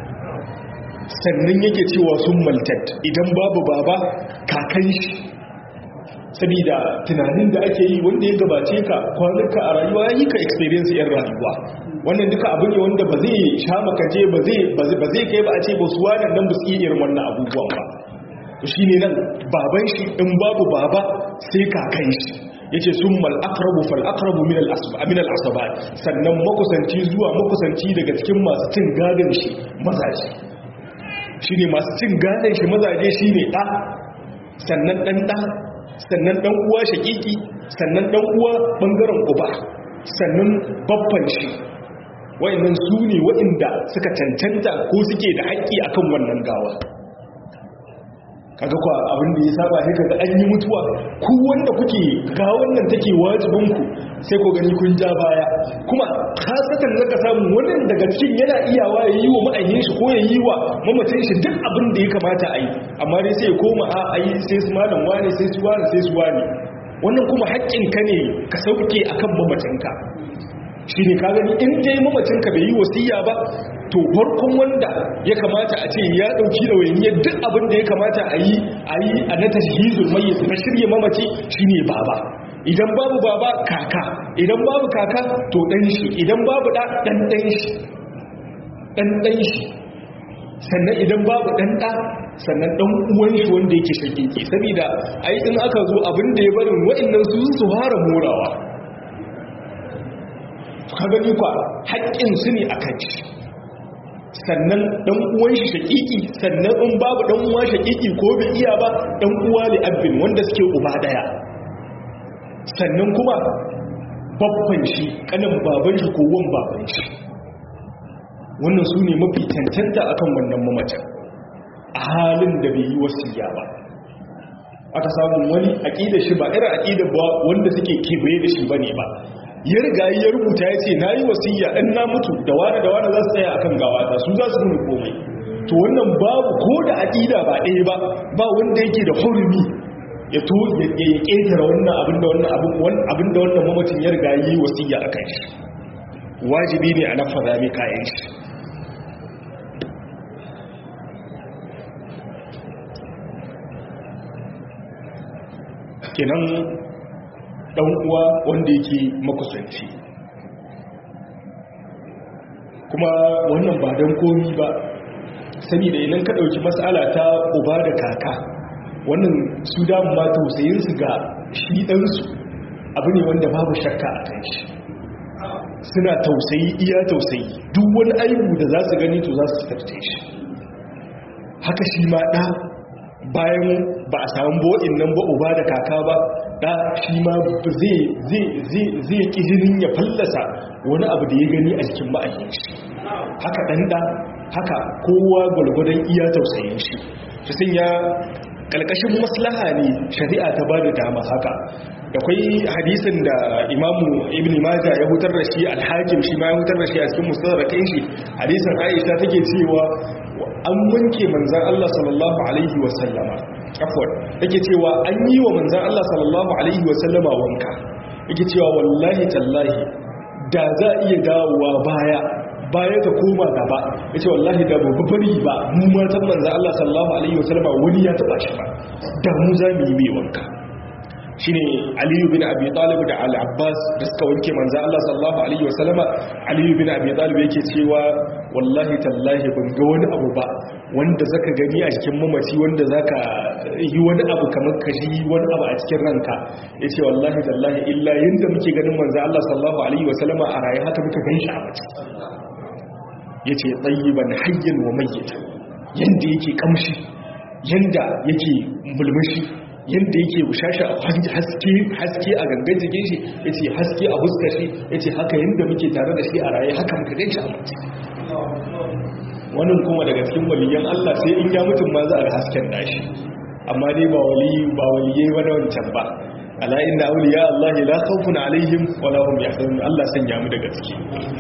sannan yake cewa sun maltat idan babu baba kakan shi saboda tunanin da ake yi wanda ya gabace ka kwanuka a rayuwa ya yi ka experience yan rayuwa wannan duka abu ne wanda ba zai sha makaje ba zai kai ba a ce ba su wannan nan ba su iya irin wannan abubuwan ba shi ne nan baban shi in babu baba sai kakan shi ya ce sun mal'akarabu fal'akarabu min al'asabat sannan makusanci zuwa makusanci daga cikin masu cin gadon shi mazaje shi ne masu cin gadon shi mazaje shi ne ɗa sannan ɗan ɗa sannan ɗan uwa shaƙiƙi sannan ɗan uwa ɓangaren uba sannan babban shi wa'annan su ne wa'inda suka cancanta ko suke da haƙƙi akan wannan gawa kaga kwa abin da ya saba sai kaga an yi mutuwa ku wanda kuke ga wannan take wajibin ku sai ko gani kun ja baya kuma kasatan zaka samu wannan daga cikin yana iyawa ya yi wa ma'ayyin shi ko ya yi wa mamacin shi duk abin da ya kamata a yi amma dai sai ya koma a ayi sai su malam wane sai su wane sai su wane wannan kuma haƙƙin ka ne ka sauke akan mamacinka shi ne ka gani in dai mamacinka bai yi wasiya ba to farkon wanda ya kamata a ce ya dauki da wayaniyar duk abin da ya kamata a yi a yi a na tashhizul mayyit na shirye mamaci shine baba idan babu baba kaka idan babu kaka to dan shi idan babu da dan dan shi dan dan shi sannan idan babu dan da sannan dan uwan shi wanda yake shakiki saboda ai in aka zo abin da ya barin wa'annan su su fara morawa ka gani kwa haƙƙin su ne akan shi sannan dan uwan shi shakiki sannan in babu dan uwa shakiki ko bai iya ba dan uwa li abin wanda suke uba daya sannan kuma babban shi kanin baban shi ko wan baban shi wannan su ne mafi cancanta akan wannan mamacin a halin da bai yi wasiya ba aka samu wani aqida shi ba irin aqida ba wanda suke kewaye da shi bane ba ya riga ya rubuta ya ce nayi wasiya in na mutu da wani da wani za su tsaya akan gawata su za su nuna komai to wannan babu ko da aqida ba ɗaya ba ba wanda yake da hurumi ya to ya ƙetare wannan abin da wannan abin da wannan mamacin ya riga yi wasiya akan shi wajibi ne a nafaza mai kayan shi kenan dan uwa wanda yake makusanci kuma wannan ba don komi ba saboda idan ka dauki mas'ala ta uba da kaka wannan su damu ma tausayinsu ga shi ɗansu abu ne wanda babu shakka a kan shi suna tausayi iya tausayi duk wani aibu da za su gani to za su tarce shi haka shi ma ɗa bayan ba a samu bo'in nan ba uba da kaka ba ɗa shi ma zai ƙijirin ya fallasa wani abu da ya gani a jikin ma'ayyin shi haka ɗan ɗa haka kowa gwalgwadon iya tausayin shi su sun ya ƙalƙashin maslaha ne shari'a ta ba da dama haka da kwai hadisin da imamu ibn maja ya hutar da shi alhakim shi ma ya hutar da shi a cikin musadarrakin shi hadisin aisha take cewa an wanke manzan Allah sallallahu alaihi wasallama afwan take cewa an yi wa manzan Allah sallallahu alaihi wasallama wanka yake cewa wallahi tallahi da za a iya dawowa baya baya ta koma gaba yace wallahi da babu bari ba mu matan manzan Allah sallallahu alaihi wasallama wani ya taba shi ba da mu za mu yi mai wanka shine aliyu bin abi talib da al-abbas da suka wanke manzo Allah sallallahu alaihi wasallama aliyu bin abi talib yake cewa wallahi tallahi ban ga wani abu ba wanda zaka gani a cikin mamaci wanda zaka yi wani abu kamar kashi wani abu a cikin ranka yace wallahi tallahi illa yanda muke ganin manzo Allah sallallahu alaihi wasallama a raye haka muka ganshi a mace yace tayyiban hayyan wa mayyitan yanda yake kamshi yanda yake mulmushi yadda yake bushasha haske haske a gangan jikin shi yace haske a huskar shi yace haka yadda muke tare da shi a raye haka muka ganshi a mace wannan kuma daga cikin waliyan Allah sai in ya mutum ma za a ga hasken nashi amma dai ba wali ba waliyai ba da wancan ba ala inna awliya Allah la khawfun alaihim wa la hum yahzanun Allah sanya mu daga ciki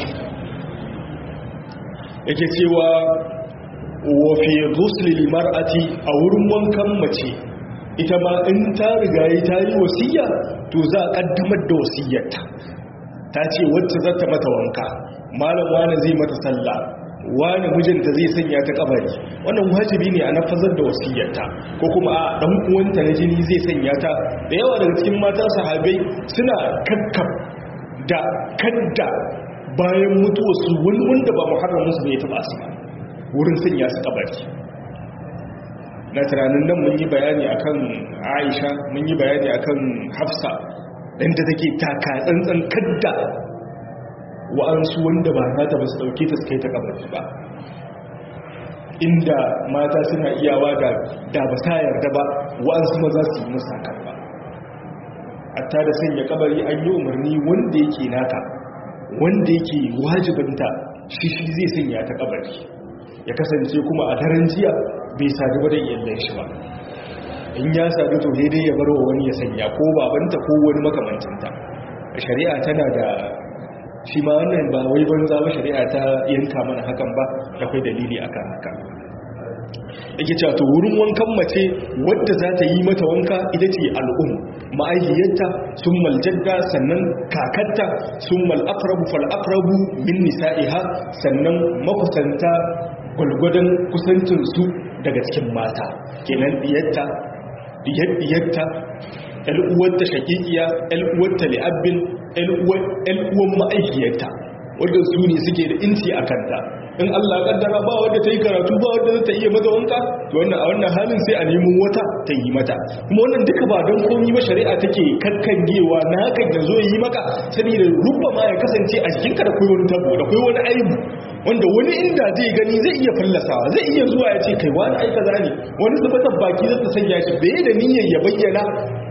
yake cewa wa fi ghusl lil mar'ati a wurin wankan mace ita ma in ta riga yi ta yi wasiya to za a kaddamar da wasiyarta ta ce wacce za ta mata wanka malam wani zai mata sallah wani mijinta zai sanya ta kabari wannan wajibi ne a nafazar da wasiyarta ko kuma a dan uwanta na jini zai sanya ta da yawa daga cikin mata sahabai suna kakkab da kadda bayan mutuwarsu wani wanda ba muharramin su ne ya taba su ba wurin sanya su kabari na tunanin nan mun yi bayani akan aisha mun yi bayani akan hafsa inda take taka tsantsan kadda wa'ansu wanda ba nata ba su dauke ta su kai ta kabari ba inda mata suna iyawa da da ba sa yarda ba wa'ansu ma za su yi musa kan ba hatta da sanya kabari an yi umarni wanda yake naka wanda yake wajibinta shi shi zai sanya ta kabari ya kasance kuma a daren jiya bai sadu ba da iyalai shi ba in ya sadu to daidai ya barwa wani ya sanya ko babanta ko wani makamancinta shari'a tana da shi ma wannan ba wai banza ba shari'a ta yanka mana hakan ba akwai dalili akan haka yake cewa to wurin wankan mace wadda za ta yi mata wanka ita ce al'um ma'aikiyarta sun maljadda sannan kakatta sun mal'akrabu fal'akrabu min nisa'iha sannan makusanta gwalgwadon kusancinsu daga cikin mata kenan diyarta diyarta al'uwarta shakikiya al'uwarta li'abbin al'uwan ma'aikiyarta wadda su ne suke da inci a kanta in Allah kaddara ba wadda ta yi karatu ba wadda ta iya mata wanka to wannan a wannan halin sai a nemo wata ta yi mata kuma wannan duka ba don komi ba shari'a take kakkangewa na hakan ya zo yi maka saboda rubba ma ya kasance a jikinka da kai wani tabo da kai wani aibu wanda wani inda zai gani zai iya fallasawa zai iya zuwa ya ce kai wani aika zane wani zubatar baki zai ta sanya shi bai da niyyar ya bayyana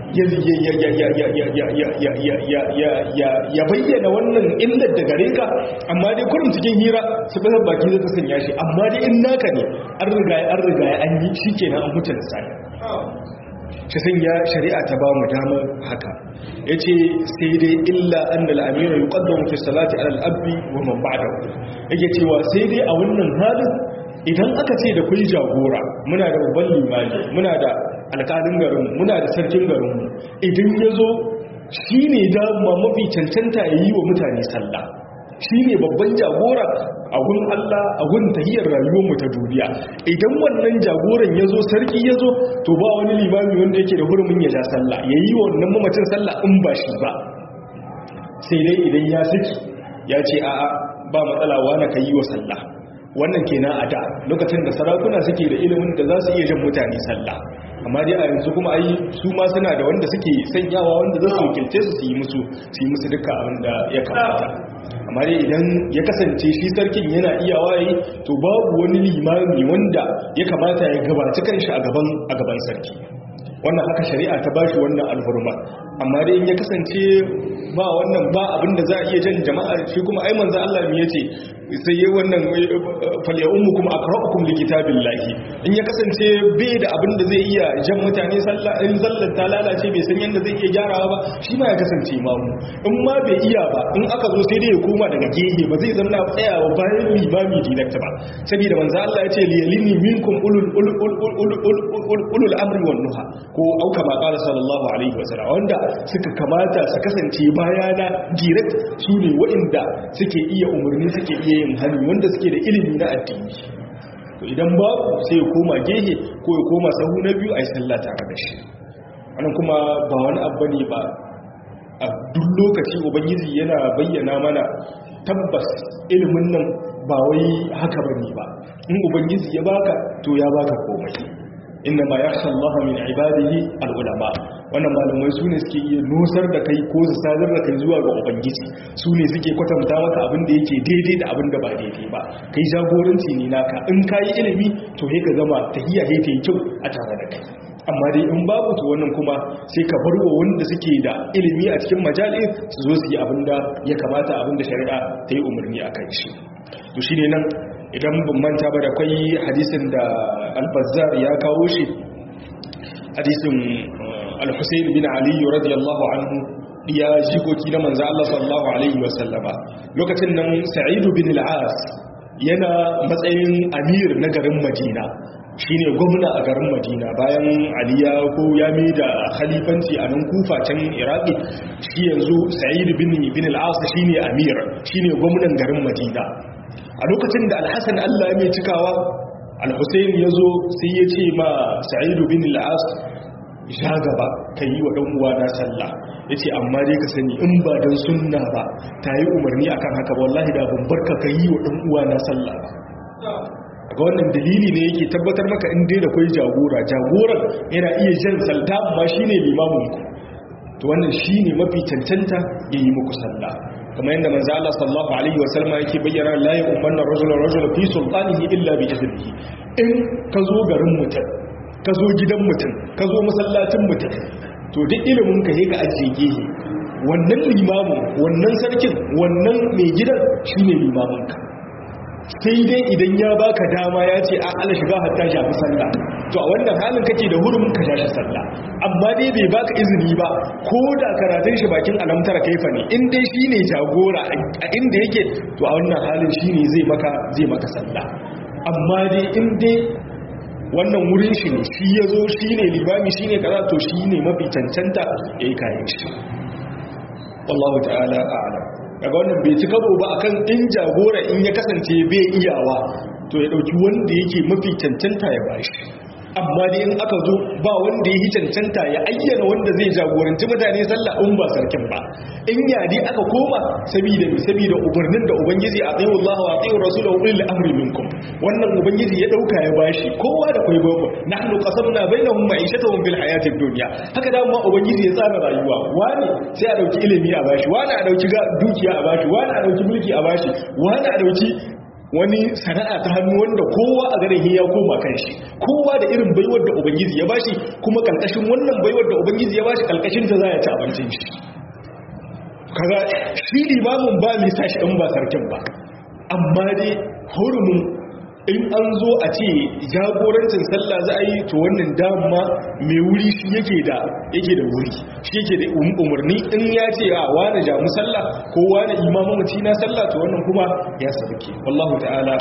ya bayyana wannan illar da gare ka amma dai kurin cikin hira su basar baki zai ta sanya shi amma dai in naka ne an riga an riga an yi shi kenan an mutu da sani shi sanya shari'a ta ba mu damar haka ya ce sai dai illa an da al'amira yi ƙaddon fi salati alal abdi wa man ba'da yake cewa sai dai a wannan halin idan aka ce da kai jagora muna da babban limani muna da alƙalin garin muna da sarkin garinmu idan ya zo shi ne dama mafi cancanta ya yi wa mutane sallah shi ne babban jagora a gun Allah a gun tahiyar rayuwarmu ta duniya idan wannan jagoran ya zo sarki ya zo to ba wani limami wanda yake da hurumin ya ja sallah ya yi wa wannan mamacin sallah in ba shi ba sai dai idan ya saki ya ce a'a ba matsala wani ka yi wa sallah wannan kenan a da lokacin da sarakuna suke da ilimin da za su iya jan mutane sallah amma dai a yanzu kuma ai su ma suna da wanda suke sanyawa wanda za su wakilce su su yi musu su yi musu duka abin da ya kamata amma dai idan ya kasance shi sarkin yana iya waye to babu wani limami wanda ya kamata ya gabaci kanshi a gaban a gaban sarki wannan haka shari'a ta bashi wannan alhurma amma dai in ya kasance ba wannan ba abin da za a iya jan jama'a shi kuma ai manzo Allah me yace sai yi wannan falya ummu kuma akra'ukum likitabillahi in ya kasance bai da abin da zai iya jan mutane sallah in sallar ta lalace bai san yanda zai iya gyarawa ba shi ma ya kasance imamu in ma bai iya ba in aka zo sai dai ya koma daga gehe ba zai zama tsayawa bayan limami direct ba saboda manzo Allah ya ce liyalini minkum ulul ulul ulul amri wan nuha ko auka ma qala sallallahu alaihi wasallam wanda suka kamata su kasance bayana direct su ne waɗanda suke iya umarni suke iya yin hali wanda suke da ilimi na addini to idan babu sai ya koma gehe ko ya koma sahu na biyu a yi sallah tare da shi wannan kuma ba wani abu ne ba a duk lokaci ubangiji yana bayyana mana tabbas ilimin nan ba wai haka bane ba in ubangiji ya baka to ya baka komai inna ma yakhsha Allah min ibadihi al-ulama wannan malamai su ne suke iya nusar da kai ko su sadar da kai zuwa ga ubangiji su ne suke kwatanta maka abin da yake daidai da abin da ba daidai ba kai jagoranci ne naka in kayi ilimi to sai ka zama tahiyya sai ta yi kyau a tare da kai amma dai in babu to wannan kuma sai ka bar wa wanda suke da ilimi a cikin majalin su zo su yi abin da ya kamata abin da shari'a ta yi umarni a kan shi to shine nan idan ban manta ba da kwai hadisin da al-bazzar ya kawo shi hadisin al-husayn bin ali radiyallahu anhu ya jikoki na manzo Allah sallallahu alaihi wasallama lokacin nan sa'id bin al-as yana matsayin amir na garin madina shine gwamna a garin madina bayan aliya ko ya da khalifanci a nan kufa can iraki shi yanzu sa'id bin bin al-as shine amir shine gwamnan garin madina a lokacin da alhassan allah mai cikawa alhussein ya zo sai ya ce ma sa'idu bin al'as ya gaba ka yi wa ɗan'uwa na sallah ya ce amma dai ka sani in ba don sunna ba ta yi umarni akan haka ba wallahi da bambarka ka yi wa ɗan'uwa na sallah ba ga wannan dalili ne yake tabbatar maka in dai da kwai jagora jagoran yana iya jan salta amma shine limamin ku to wannan shine mafi cancanta yayi muku sallah kamar yadda manzo Allah sallallahu alaihi wasallam yake bayyana la yu'manna rajulun rajula fi sultanihi illa bi idnihi in ka zo garin mutum ka zo gidan mutum ka zo masallacin mutum to duk ilimin ka ka ajiye gehe wannan limamin wannan sarkin wannan mai gidan shine limamin ka sai dai idan ya baka dama ya ce a ala shiga hatta shafi sallah to a wannan halin kake da hurumin ka shafi sallah amma dai bai baka izini ba ko da karatun shi bakin alamtar kaifa ne in dai shine jagora a inda yake to a wannan halin shine zai maka zai maka sallah amma dai in dai wannan wurin shi ne shi ya zo shi ne limami shi ne kaza to shi ne mafi cancanta ya yi kayan shi wallahu ta'ala a'lam daga wannan bai ci karo ba akan in jagora in ya kasance bai iyawa to ya dauki wanda yake mafi cancanta ya bashi amma dai in aka zo ba wanda ya yi cancanta ya ayyana wanda zai jagoranci mutane sallah in ba sarkin ba in yadi aka koma saboda mi saboda ubarnin da ubangiji a tsayin Allah wa tsayin Rasulullah ulil amri minkum wannan ubangiji ya dauka ya bashi kowa da kai babu nahnu qasamna bainahum ma'ishatahum bil hayatid dunya haka da ma ubangiji ya tsara rayuwa wani sai a dauki ilimi a bashi wani a dauki dukiya a bashi wani a dauki mulki a bashi wani a dauki wani sana'a ta hannu wanda kowa a garin ya koma kan shi kowa da irin baiwar da ubangiji ya bashi kuma kalkashin wannan baiwar da ubangiji ya bashi kalkashin ta za ya ci abincin shi kaga shi limamin ba mai sashi in ba sarkin ba amma dai hurumin in an zo a ce jagorancin sallah za a yi to wannan dama mai wuri shi yake da yake da wuri shi yake da umarni in ya ce a wani jamu sallah ko wani imamu mace na sallah to wannan kuma ya sauke wallahu ta'ala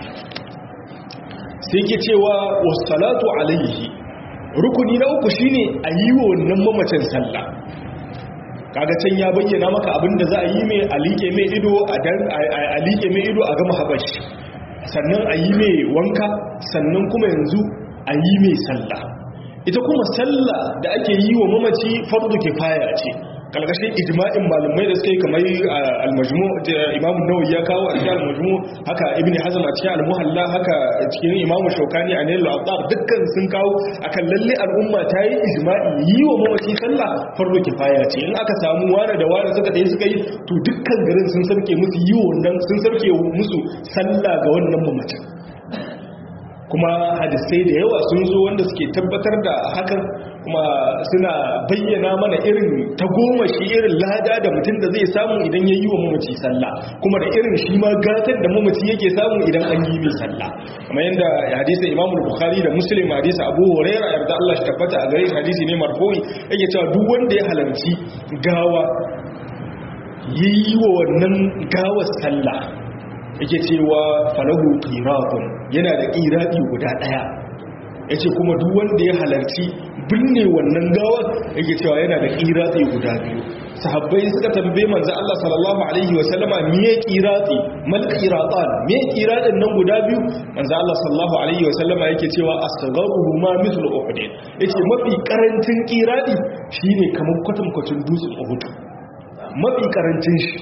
sai ke cewa wassalatu alaihi rukuni na uku shine a yi wa wannan mamacin sallah kaga can ya bayyana maka abinda za a yi mai alike mai ido a liƙe mai ido a gama habashi sannan a yi mai wanka sannan kuma yanzu a yi mai sallah ita kuma sallah da ake yi wa mamaci fardu kifaya ce kalkashin ijma'in malamai da suka yi kamar al-majmu imam nawawi ya kawo a cikin al-majmu haka ibn hazm a cikin al-muhalla haka cikin imam shaukani a nail al dukkan sun kawo akan lalle al'umma ta yi ijma'i yi wa mamaci sallah fardu kifaya ce in aka samu wani da wani suka dai suka yi to dukkan garin sun sarke musu yi wannan sun sarke musu sallah ga wannan mamacin kuma hadisai da yawa sun zo wanda suke tabbatar da hakan kuma suna bayyana mana irin ta goma shi irin lada da mutum da zai samu idan ya yi wa mamaci sallah kuma da irin shi ma gatar da mamaci yake samu idan an yi mai sallah kuma yadda hadisa imamu bukhari da muslim hadisa abu huraira yarda Allah shi tabbata a gare shi hadisi ne marfu'i yake cewa duk wanda ya halarci gawa yi wa wannan gawar sallah yake cewa falahu qiratun yana da qirati guda daya yace kuma duk wanda ya halarci binne wannan gawar yake cewa yana da qirati guda biyu sahabbai suka tambaye manzo Allah sallallahu alaihi wa sallama me qirati mal qiratan me qiratin nan guda biyu manzo Allah sallallahu alaihi wa sallama yake cewa asgharuhu ma mithlu uhud yace mafi karancin qirati shine kamar kwatankwacin dutsen uhud mafi karancin shi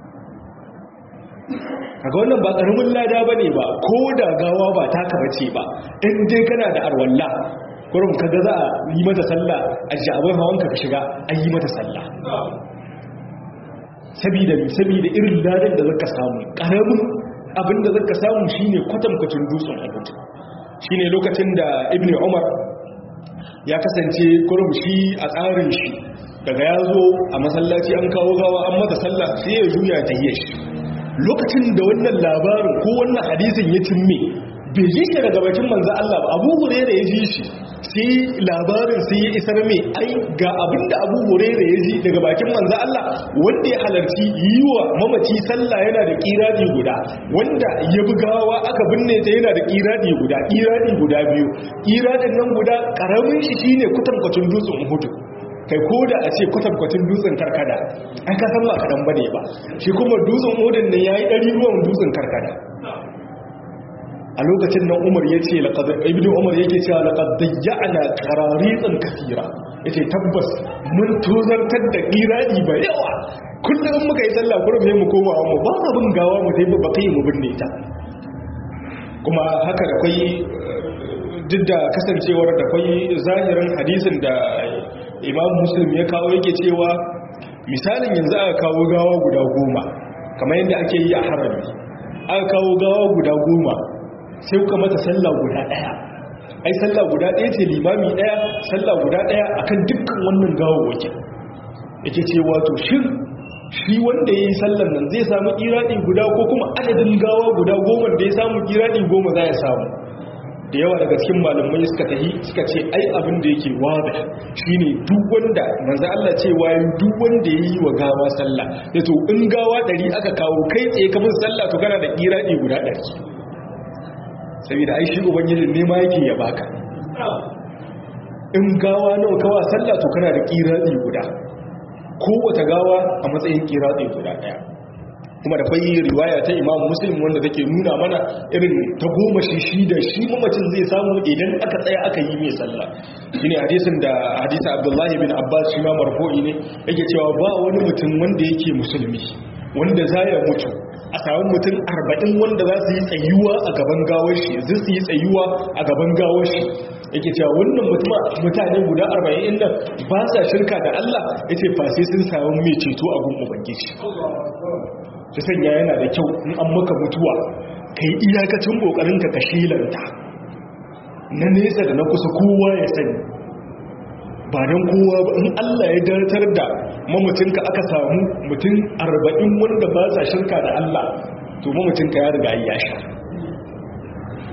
kaga wannan ba karamin lada bane ba ko da gawa ba taka bace ba in dai kana da arwalla kurum kaga za a yi mata sallah a jabai hawanka ka shiga an yi mata sallah sabida sabida irin ladan da zaka samu karamin abin da zaka samu shine kwatankwacin dutsen Uhud shine lokacin da Ibn Umar ya kasance kurum shi a tsarin shi daga ya zo a masallaci an kawo gawa an mata sallah sai ya juya ta yi shi lokacin da wannan labarin ko wannan hadisin ya cimme bai ji shi daga bakin manzo Allah ba Abu Hurairah ya ji shi sai labarin sai ya isar mai ai ga abinda Abu Hurairah ya ji daga bakin manzo Allah wanda ya halarci yiwa mamaci sallah yana da kiradi guda wanda ya bugawa aka binne ta yana da kiradi guda kiradi guda biyu kiradin nan guda karamin shi shine kutankwacin dutsen Uhud kai ko da a ce kwatankwacin dutsen karkada an ka san ba kaɗan ba ne ba shi kuma dutsen odin nan ya yi ɗari ruwan dutsen karkada a lokacin nan umar ya ce ibn umar yake cewa laƙad dayyana ƙararitsin kasira ya ce tabbas mun tozartar da ƙiraɗi ba yawa kullum muka yi sallah kurum mu koma mu ba abin gawa mu dai ba kai mu binne ta kuma haka da kwai duk da kasancewar da kwai zahirin hadisin da imam muslim ya kawo yake cewa misalin yanzu aka kawo gawa guda goma kamar yadda ake yi a harami aka kawo gawa guda goma sai kuka mata sallah guda daya ai sallah guda daya ce limami daya sallah guda daya akan dukkan wannan gawawwaki yake cewa to shin shi wanda ya yi sallar nan zai samu iradi guda ko kuma adadin gawa guda goma da ya samu iradi goma za ya samu da yawa daga cikin malamai suka tahi suka ce ai abin da yake wada shine duk wanda manzo Allah ce wayin duk wanda yayi wa gawa sallah da to in gawa dari aka kawo kai tsaye ka bin sallah to kana da kiradi guda 100 saboda ai shi ubangiji ne ma yake ya baka in gawa nawa kawa sallah to kana da kiradi guda kowace gawa a matsayin kiradi guda daya kuma da kwai riwaya ta imam muslim wanda take nuna mana irin ta goma shi shi da shi mamacin zai samu idan aka tsaya aka yi mai sallah shine hadisin da hadisa abdullahi bin abbas shi ma marfu'i ne yake cewa ba wani mutum wanda yake musulmi wanda za ya mutu a samun mutum arba'in wanda za su yi tsayuwa a gaban gawar shi zai su yi tsayuwa a gaban gawar shi yake cewa wannan mutane guda arba'in nan ba sa shirka da Allah ya ce fa sai sun samu mai ceto a gun ubangiji ta sanya yana da kyau in an maka mutuwa ka yi iyakacin ƙoƙarinka ka shilanta na nesa da na kusa kowa ya sani ba don kowa ba in Allah ya datar da mamacinka aka samu mutum arba'in wanda ba sa shirka da Allah to mamacinka ya riga ya sha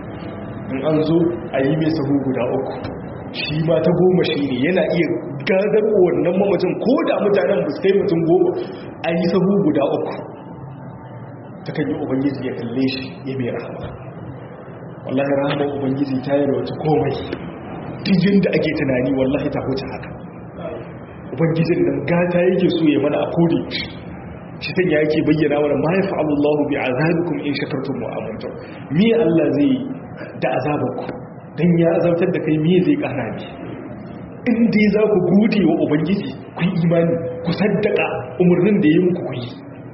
in an zo a yi mai sahu guda uku shi ma ta goma shi ne yana iya gadar wannan mamacin ko da mutanen ba su kai mutum goma a yi sahu guda uku ta kan yi ubangiji ya kalle shi ya mai rahama wallahi rahama ubangiji ta yi wata komai dijin da ake tunani wallahi ta huce haka ubangijin nan gata yake so ya mana a kodi shi sanya yake bayyana mana ma ya fa'alu Allah bi azabikum in shakartum wa amantum me Allah zai da azabanku dan ya azabtar da kai me zai kana ni in dai za ku gode wa ubangiji ku yi imani ku saddaka umarnin da ya muku ku yi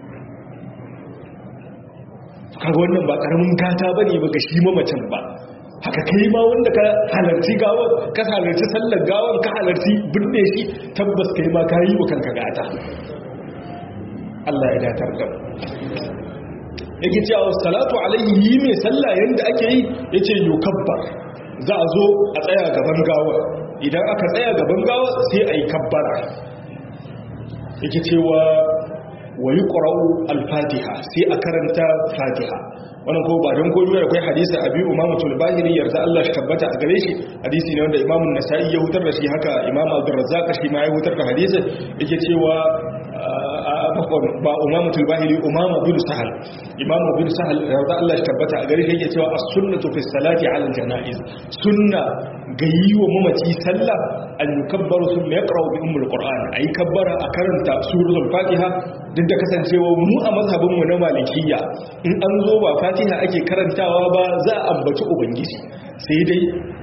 kaga wannan ba karamin gata bane ba ga shi mamacin ba haka kai ma wanda ka halarci gawan ka halarci sallar gawan ka halarci binne shi tabbas kai ma ka yi wa kanka gata Allah ya datar da yake cewa salatu alaihi yi mai sallah yanda ake yi yace yukabbar za a zo a tsaya gaban gawa idan aka tsaya gaban gawa sai a yi kabbara yake cewa wa yuqra'u al-fatiha sai a karanta fatiha wannan ko ba don komai akwai hadisi abi umamatul bahiri yarda Allah shi tabbata a gare shi hadisi ne wanda imamun nasa'i ya hutar da shi haka imam abdurrazzaq shi ma ya hutar da hadisi yake cewa ba umamatul bahiri umama bin sahal imam bin sahal yarda Allah shi tabbata a gare shi yake cewa as-sunnatu fi salati 'ala al-janaiz sunna ga yi wa mamaci sallah an yukabbaru sun ya ƙarau bi umar ƙor'an a yi kabbara a karanta suratul fatiha duk da kasancewa mu a mazhabinmu na malikiya in an zo ba fatiha ake karantawa ba za a ambaci ubangiji sai dai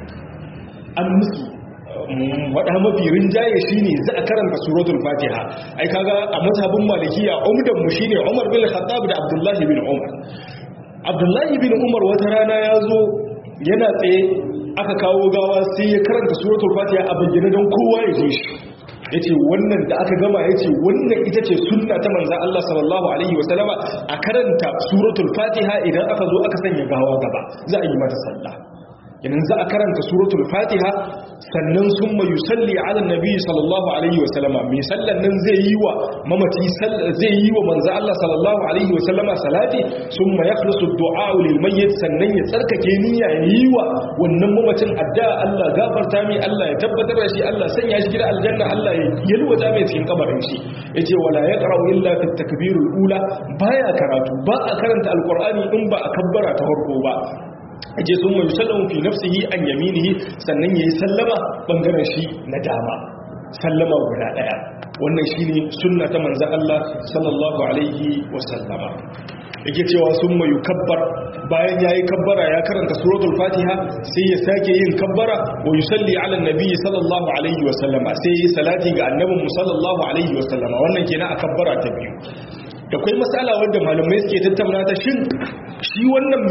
an musu waɗa mafi rinjaye shi ne za a karanta suratul fatiha ai kaga a mazhabin malikiya umdanmu shi ne umar bin khattab da abdullahi bin umar abdullahi bin umar wata rana ya zo yana tsaye aka kawo gawa sai ya karanta suratul fatiha a bayyana don kowa ya ji shi yace wannan da aka gama yace wannan ita ce sunna ta manzon Allah sallallahu alaihi wasallama a karanta suratul fatiha idan aka zo aka sanya gawa gaba za a yi mata sallah idan za a karanta suratul fatiha sannan summa yusalli ala nabi sallallahu alaihi wasallama mai sallan nan zai yi wa mamaci zai yi wa manzo Allah sallallahu alaihi wasallama salati summa yakhlusu du'a lil mayyit sannan ya tsarkake niyya ya yi wa wannan mamacin addu'a Allah gafarta mai Allah ya tabbatar da shi Allah sanya shi gida aljanna Allah ya yalwata mai cikin kabarin shi yace wala yaqra'u illa fi takbirul ula baya karatu ba a karanta alqur'ani in ba a kabbara ta farko ba aje sun mai sallamu fi nafsihi an yaminihi sannan yayi sallama bangaren shi na dama sallama guda daya wannan shine sunna ta manzon Allah sallallahu alaihi wasallama yake cewa sun mai kabbar bayan yayi kabbara ya karanta suratul fatiha sai ya sake yin kabbara wa yusalli ala nabi sallallahu alaihi wasallama sai yi salati ga annabin sallallahu alaihi wasallama wannan kenan a kabbara ta biyu da kwai matsala wadda malamai suke tattauna ta shin shi wannan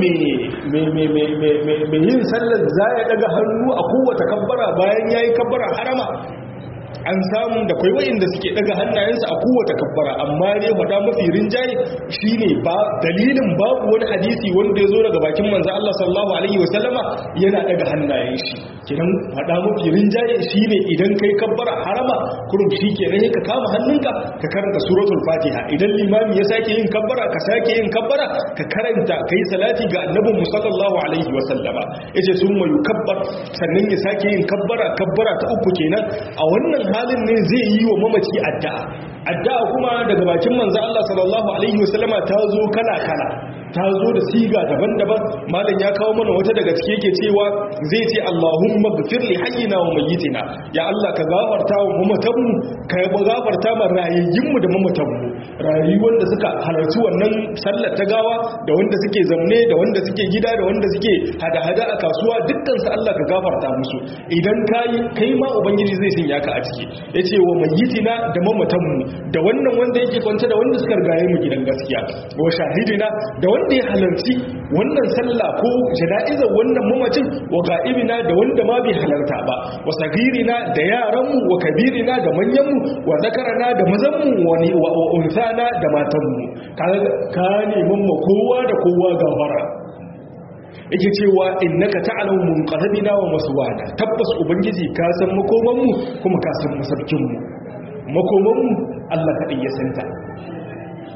mai yin sallar za ya daga hannu a kowace kabbara bayan ya yi kabbara harama an samu da kwai wa'inda suke daga hannayensu a kowace kabbara amma ne faɗa mafi rinjaye shine ba dalilin babu wani hadisi wanda ya zo daga bakin manzo Allah sallallahu alaihi wasallama yana daga hannayen shi kidan faɗa mafi rinjaye shine idan kai kabbara harama kurum shikenan ka kama hannunka ka karanta suratul fatiha idan limami ya sake yin kabbara ka sake yin kabbara ka karanta kai salati ga annabi sallallahu alaihi wasallama yace summa yukabbar sannan ya sake yin kabbara kabbara ta uku kenan a wannan halin ne zai yi wa mamaci addu'a addu'a kuma daga bakin manzo Allah sallallahu alaihi wasallama ta zo kala kala ta zo da siga daban-daban malam ya kawo mana wata daga cike yake cewa zai ce Allahumma ghfir li hayyina wa mayyitina ya Allah ka gafarta wa mamatanmu ka gafarta ma rayayyinmu da mamatanmu rayuwar da suka halarci wannan sallar ta gawa da wanda suke zamne da wanda suke gida da wanda suke hada-hada a kasuwa dukkan su Allah ka gafarta musu idan kai kai ma ubangiji zai sanya ka a ciki yace wa mayyitina da mamatanmu da wannan wanda yake kwance da wanda suka rigaye mu gidan gaskiya wa shahidina da wanda ya halarci wannan sallah ko jana'izar wannan mamacin wa ga'ibina da wanda ma bai halarta ba wa sagirina da yaranmu wa kabirina da manyanmu wa zakarana da mazanmu wa unsana da matanmu ka neman ma kowa da kowa gafara yake cewa innaka ta'lamu munqalabina wa maswana tabbas ubangiji ka san makomanmu kuma ka san masarkinmu makomanmu Allah kadai ya santa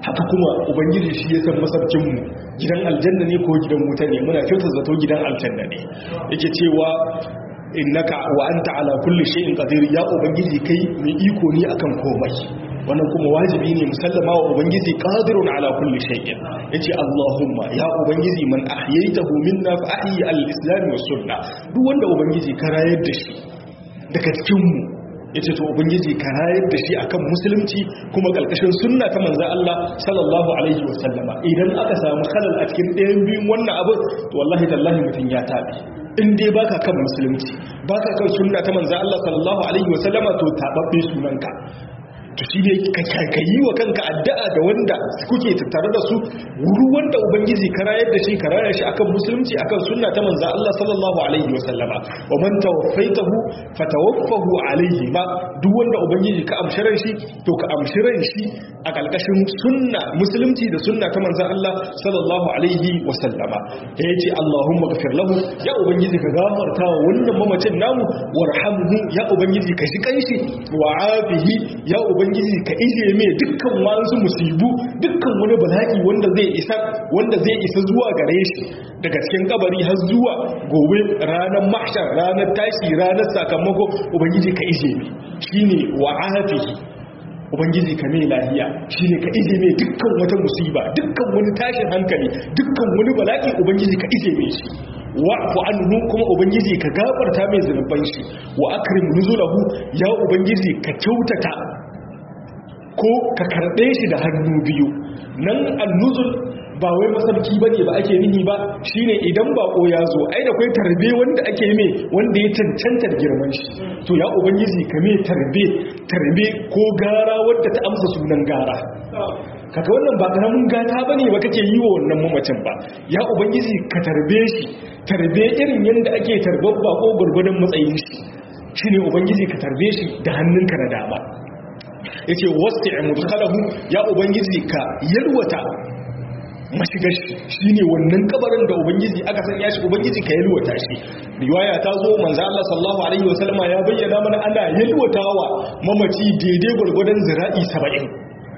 haka kuma ubangiji shi ya san masarkinmu gidan aljanna ne ko gidan wuta ne muna kyautar zato gidan aljanna ne yake cewa innaka wa anta ala kulli shay'in qadir ya ubangiji kai mai iko ne akan komai wannan kuma wajibi ne musallama wa ubangiji qadirun ala kulli shay'in yace allahumma ya ubangiji man ahyaytahu minna fa ahyi al-islam was sunnah duk wanda ubangiji ka rayar da shi daga cikin mu yace to ubangiji ka rayar da shi akan musulunci kuma kalkashin sunna ta manzo Allah sallallahu alaihi wasallama idan aka samu khalal a cikin ɗayan biyun wannan abu to wallahi tallahi mutun ya tabi in dai baka kan musulunci baka kan sunna ta manzo Allah sallallahu alaihi wasallama to tababbe sunanka to shi ne ka yi wa kanka addu'a da wanda kuke tattare da su wuri wanda ubangiji ka rayar da shi ka rayar shi akan musulunci akan sunna ta manzo Allah sallallahu alaihi wa sallama wa man tawaffaitahu fatawaffahu alaihi ba duk wanda ubangiji ka amshiran shi to ka amshiran shi a kalkashin sunna musulunci da sunna ta manzo Allah sallallahu alaihi wa sallama ya yace Allahumma ghafir lahu ya ubangiji ka gafarta wa wannan mamacin namu warhamhu ya ubangiji ka shi kanshi wa afihi ya ubangiji ubangiji ka ije mai dukkan wasu musibu dukkan wani bala'i wanda zai isa wanda zai isa zuwa gare shi daga cikin kabari har zuwa gobe ranar mahshar ranar tashi ranar sakamako ubangiji ka ije mai shine wa afihi ubangiji ka mai lahiya shine ka ije mai dukkan wata musiba dukkan wani tashin hankali dukkan wani bala'i ubangiji ka ije mai shi wa'fu anhu kuma ubangiji ka gafarta mai zunuban shi wa akrim nuzulahu ya ubangiji ka kyautata ko ka karɓe shi da hannu biyu nan annuzul ba wai masarki ba ne ba ake nihi ba shine idan bako ya zo ai da kwai tarbe wanda ake mai wanda ya cancantar girman shi to ya ubangiji ka mai tarbe tarbe ko gara wadda ta amsa sunan gara kaga wannan ba karamin gata bane ba kake yi wa wannan mamacin ba ya ubangiji ka tarbe shi tarbe irin yanda ake tarbar bako gurgurdan matsayin shi shine ubangiji ka tarbe shi da hannunka na dama yace wasti' mudkhalahu ya ubangiji ka yalwata mashigar shi ne wannan kabarin da ubangiji aka sanya shi ubangiji ka yalwata shi riwaya ta zo manzo Allah sallallahu alaihi wasallama ya bayyana mana ana yalwatawa mamaci daidai gurgurdan zira'i 70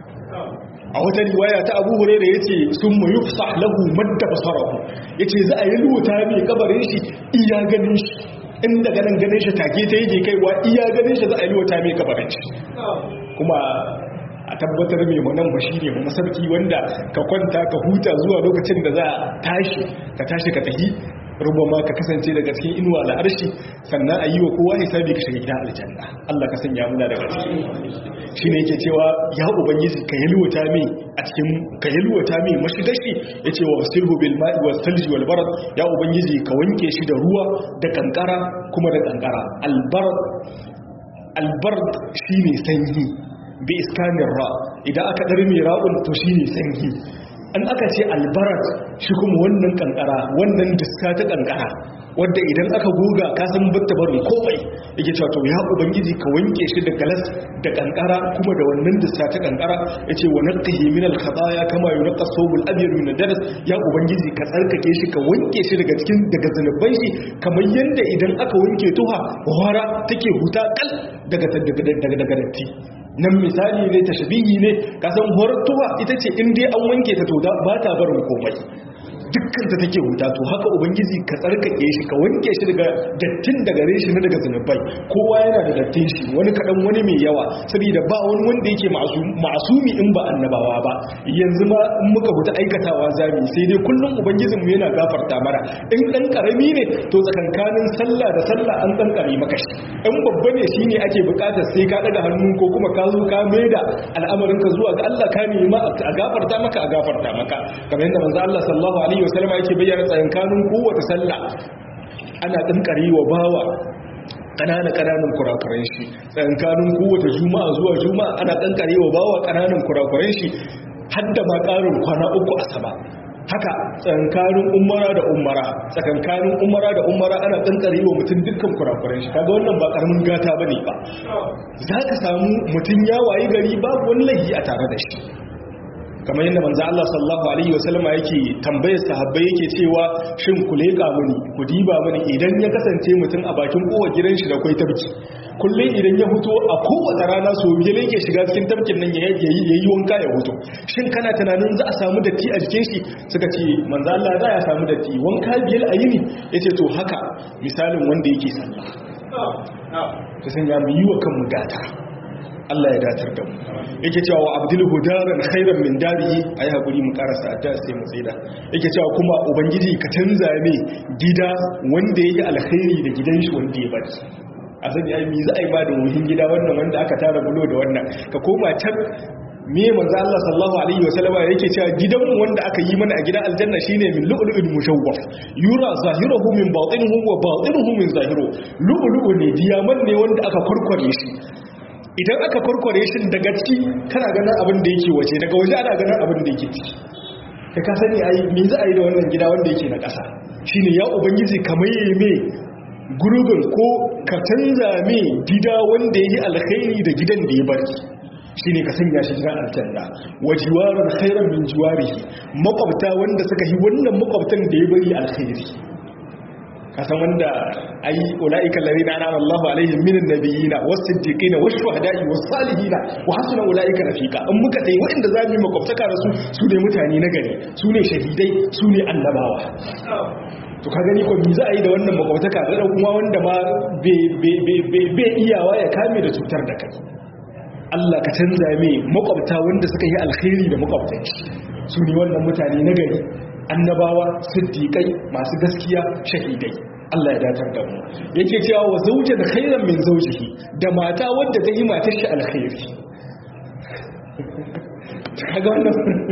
a wata riwaya ta Abu Hurairah yace summa yufsah lahu madda basarahu yace za a yalwata mai kabarin shi iya ganin shi inda ganin ganin shi take ta yake kaiwa iya ganin shi za a yalwata mai kabarin shi kuma a tabbatar mai manan ba shi ne ba masarki wanda ka kwanta ka huta zuwa lokacin da za a tashi ka tashi ka tafi rubama ka kasance daga cikin inuwa da arshi sannan a yi wa kowa hisabi ka shiga gidan aljanna Allah ka sanya muna daga ciki shi ne yake cewa ya ubangiji ka yalwata mai a cikin ka yalwata mai mashigashi ya ce wa sirhu bil ma'i was salji wal barad ya ubangiji ka wanke shi da ruwa da kankara kuma da kankara albarad albard shine sanyi bi iskanin ra idan aka ɗari mai ra'un to shi ne sanyi an aka ce albarat shi kuma wannan kankara wannan diska ta kankara wadda idan aka goga kasan batta barin komai yake cewa to ya ubangiji ka wanke shi da galas da kankara kuma da wannan diska ta kankara yace wa naqqihi min al khataya kama yunqa sawbul abyad min daras ya ubangiji ka tsarkake shi ka wanke shi daga cikin daga zanuban shi kamar yanda idan aka wanke tuha wara take huta kal daga daga daga datti nan misali ne tashbihi ne kasan hortuwa ita ce in dai an wanke ta to ba ta barin komai dukkan ta take huta to haka ubangiji ka tsarkake shi ka wanke shi daga dattin daga reshi na daga zunubai kowa yana da dattin shi wani kadan wani mai yawa saboda ba wani wanda yake masumi in ba annabawa ba yanzu ma in muka huta aikatawa zami sai dai kullum ubangijin mu yana gafarta mara in dan karami ne to tsakankanin sallah da sallah an dan kare maka shi in babba ne shine ake bukatar sai ka daga hannu ko kuma ka zo ka maida al'amarin ka zuwa ga Allah ka nema a gafarta maka a gafarta maka kamar yadda manzo Allah sallallahu alaihi wasallam yake bayyana tsakankanin kowace sallah ana dinkare wa bawa ƙananan ƙananan kurakuran shi tsakankanin kowace juma'a zuwa juma'a ana dinkare wa bawa ƙananan kurakuran shi hadda ma ƙarin kwana uku a sama haka tsakankanin umara da umara tsakankanin umara da umara ana kankare wa mutum dukkan kurakuren shi kaga wannan ba karamin gata bane ba za ka samu mutum ya wayi gari babu wani laifi a tare da shi kamar yadda manzo Allah sallallahu alaihi wasallam yake tambayar sahabbai yake cewa shin ku leka mini ku diba mini idan ya kasance mutum a bakin kowa gidan shi da kai tabki kullum idan ya fito a kowace rana so biyar yake shiga cikin tafkin nan ya yi wanka ya fito shin kana tunanin za a samu datti a jikin shi suka ce manzo Allah za ya samu datti wanka biyar a yini yace to haka misalin wanda yake sallah ta sanya mu yi wa kanmu gata Allah ya datar da mu yake cewa wa abdul hudaran khairan min darihi ayi hakuri mu karasa ta sai mu tsida yake cewa kuma ubangiji ka canza ne gida wanda yake alkhairi da gidan shi wanda ya bari a sani ai mi za a yi ba da muhin gida wannan wanda aka tara bulo da wannan ka koma can me manzo Allah sallallahu alaihi wa sallama yake cewa gidanmu wanda aka yi mana a gidan aljanna shine min lu'lu'in mushawwaf yura zahiruhu min batinuhu wa batinuhu min zahiru lu'lu'u ne diyaman ne wanda aka kurkure shi idan aka kurkure shi daga ciki kana ganin abin da yake waje daga waje ana ganin abin da yake ciki kai ka sani ai me za a yi da wannan gida wanda yake na ƙasa shine ya ubangiji kamar yayi me gurbin ko ka canza me gida wanda yake alkhairi da gidan da ya bari shi ne ka sanya shi gidan aljanna wa jiwarar khairan min jiwarihi makwabta wanda suka yi wannan makwabtan da ya bari alkhairi kasan wanda ai ulaika alladhina an'ama Allahu alaihim minan nabiyina was-siddiqina wash-shuhada'i was-salihina wa hasuna ulaika rafiqa in muka dai waɗanda zamu yi makwabtaka da su su ne mutane na gari su ne shahidai su ne annabawa to ka gani ko mi za a yi da wannan makwabtaka da kuma wanda ma bai iyawa ya kame da cutar da kai Allah ka canza mai makwabta wanda suka yi alkhairi da makwabtan shi su ne wannan mutane na gari annabawa siddiƙai masu gaskiya shahidai Allah ya datar da mu yake cewa wa zauje da khairan min zaujihi da mata wadda ta yi matar shi alkhairi kaga wannan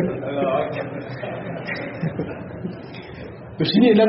to shine nan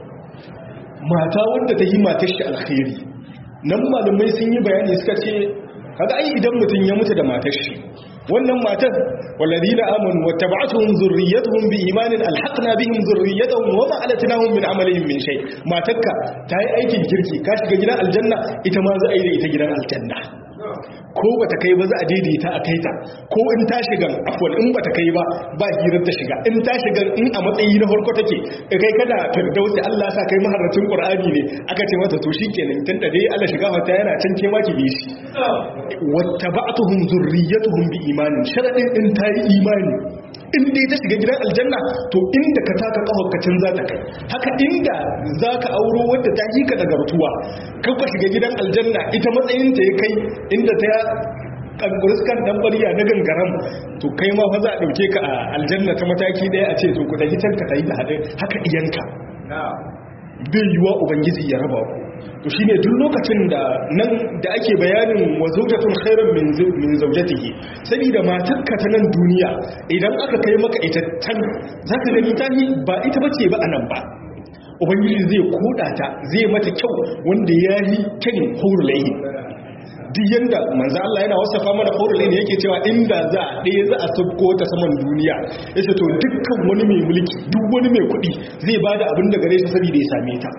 mata wadda ta yi matar shi alkhairi nan malamai sun yi bayani suka ce kaga ai idan mutum ya mutu da matar shi wannan matar walladina amanu wattaba'atuhum zurriyyatuhum biimanin alhaqna bihim zurriyyatuhum wama alatnahum min amalihim min shay matarka ta yi aikin kirki ka shiga gidan aljanna ita ma za a yi da ita gidan aljanna ko bata kai ba za a daidaita a kaita ko in ta shiga afwal in bata kai ba ba hirar ta shiga in ta shiga in a matsayi na farko take kai kada firdausi Allah sa kai maharracin qur'ani ne aka ce mata to shikenan tun da dai Allah shiga fata yana can ke maki bi shi wattaba'tuhum zurriyyatuhum bi imanin sharadin in ta yi imani in dai ta shiga gidan aljanna to inda ka taka kafakacin za ta kai haka inda za ka auro wadda ta yi ka daga rutuwa kakwa shiga gidan aljanna ita matsayinta ya kai inda ta kankuriskan dan bariya na gangaram to kai ma fa za a dauke ka a aljanna ta mataki daya a ce to ku tafi can ka tafi da hadin haka iyanka bai yiwa ubangiji ya raba ku to shine duk lokacin da nan da ake bayanin wa zawjatun khairan min min zawjatihi saboda matarka ta nan duniya idan aka kai maka ita tan zaka gani tahi ba ita bace ba anan ba ubangiji zai koda ta zai mata kyau wanda yayi kyan hurulayi duk yanda manzo Allah yana wasafa mana hurulayi ne yake cewa inda za ɗaya za a sabko ta saman duniya yace to dukkan wani mai mulki duk wani mai kuɗi zai bada abin da gare shi saboda ya same ta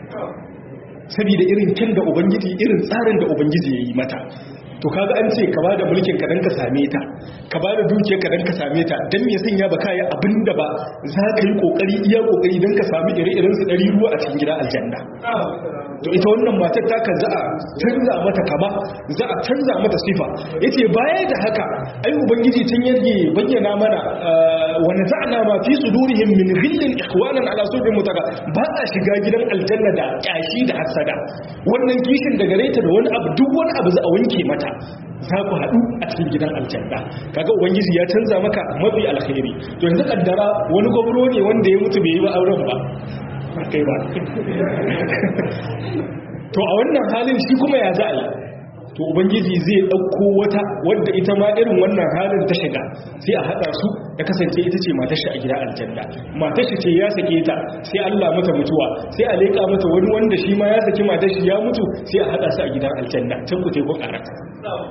saboda irin kyan da ubangiji irin tsarin da ubangiji ya yi mata to kaga an ce ka ba da mulkin ka dan ka same ta ka ba da dukiyar ka dan ka same ta dan me sanya ba kai abin da ba za ka yi kokari iya kokari dan ka sami ire-iren su dari ruwa a cikin gida aljanna to ita wannan matar ta kan za a canza mata kama za a canza mata sifa yace baya da haka ai ubangiji tun yarge bayyana mana wa naza'na ma fi sudurihim min ghillin ikhwanan ala surin mutaka ba a shiga gidan aljanna da kyashi da hasada wannan kishin da gare ta da wani abu duk wani abu za a wanke mata za ku haɗu a cikin gidan aljanna kaga ubangiji ya canza maka mafi alkhairi to yanzu kaddara wani gwamro ne wanda ya mutu bai yi ba auren ba kai ba to a wannan halin shi kuma ya za a yi to ubangiji zai ɗauko wata wadda ita ma irin wannan halin ta shiga sai a haɗa su ya kasance ita ce matashi a gida aljanna matashi ce ya sake ta sai Allah mata mutuwa sai a leƙa mata wani wanda shi ma ya saki matashi ya mutu sai a haɗa su a gidan aljanna can ku teku ƙarata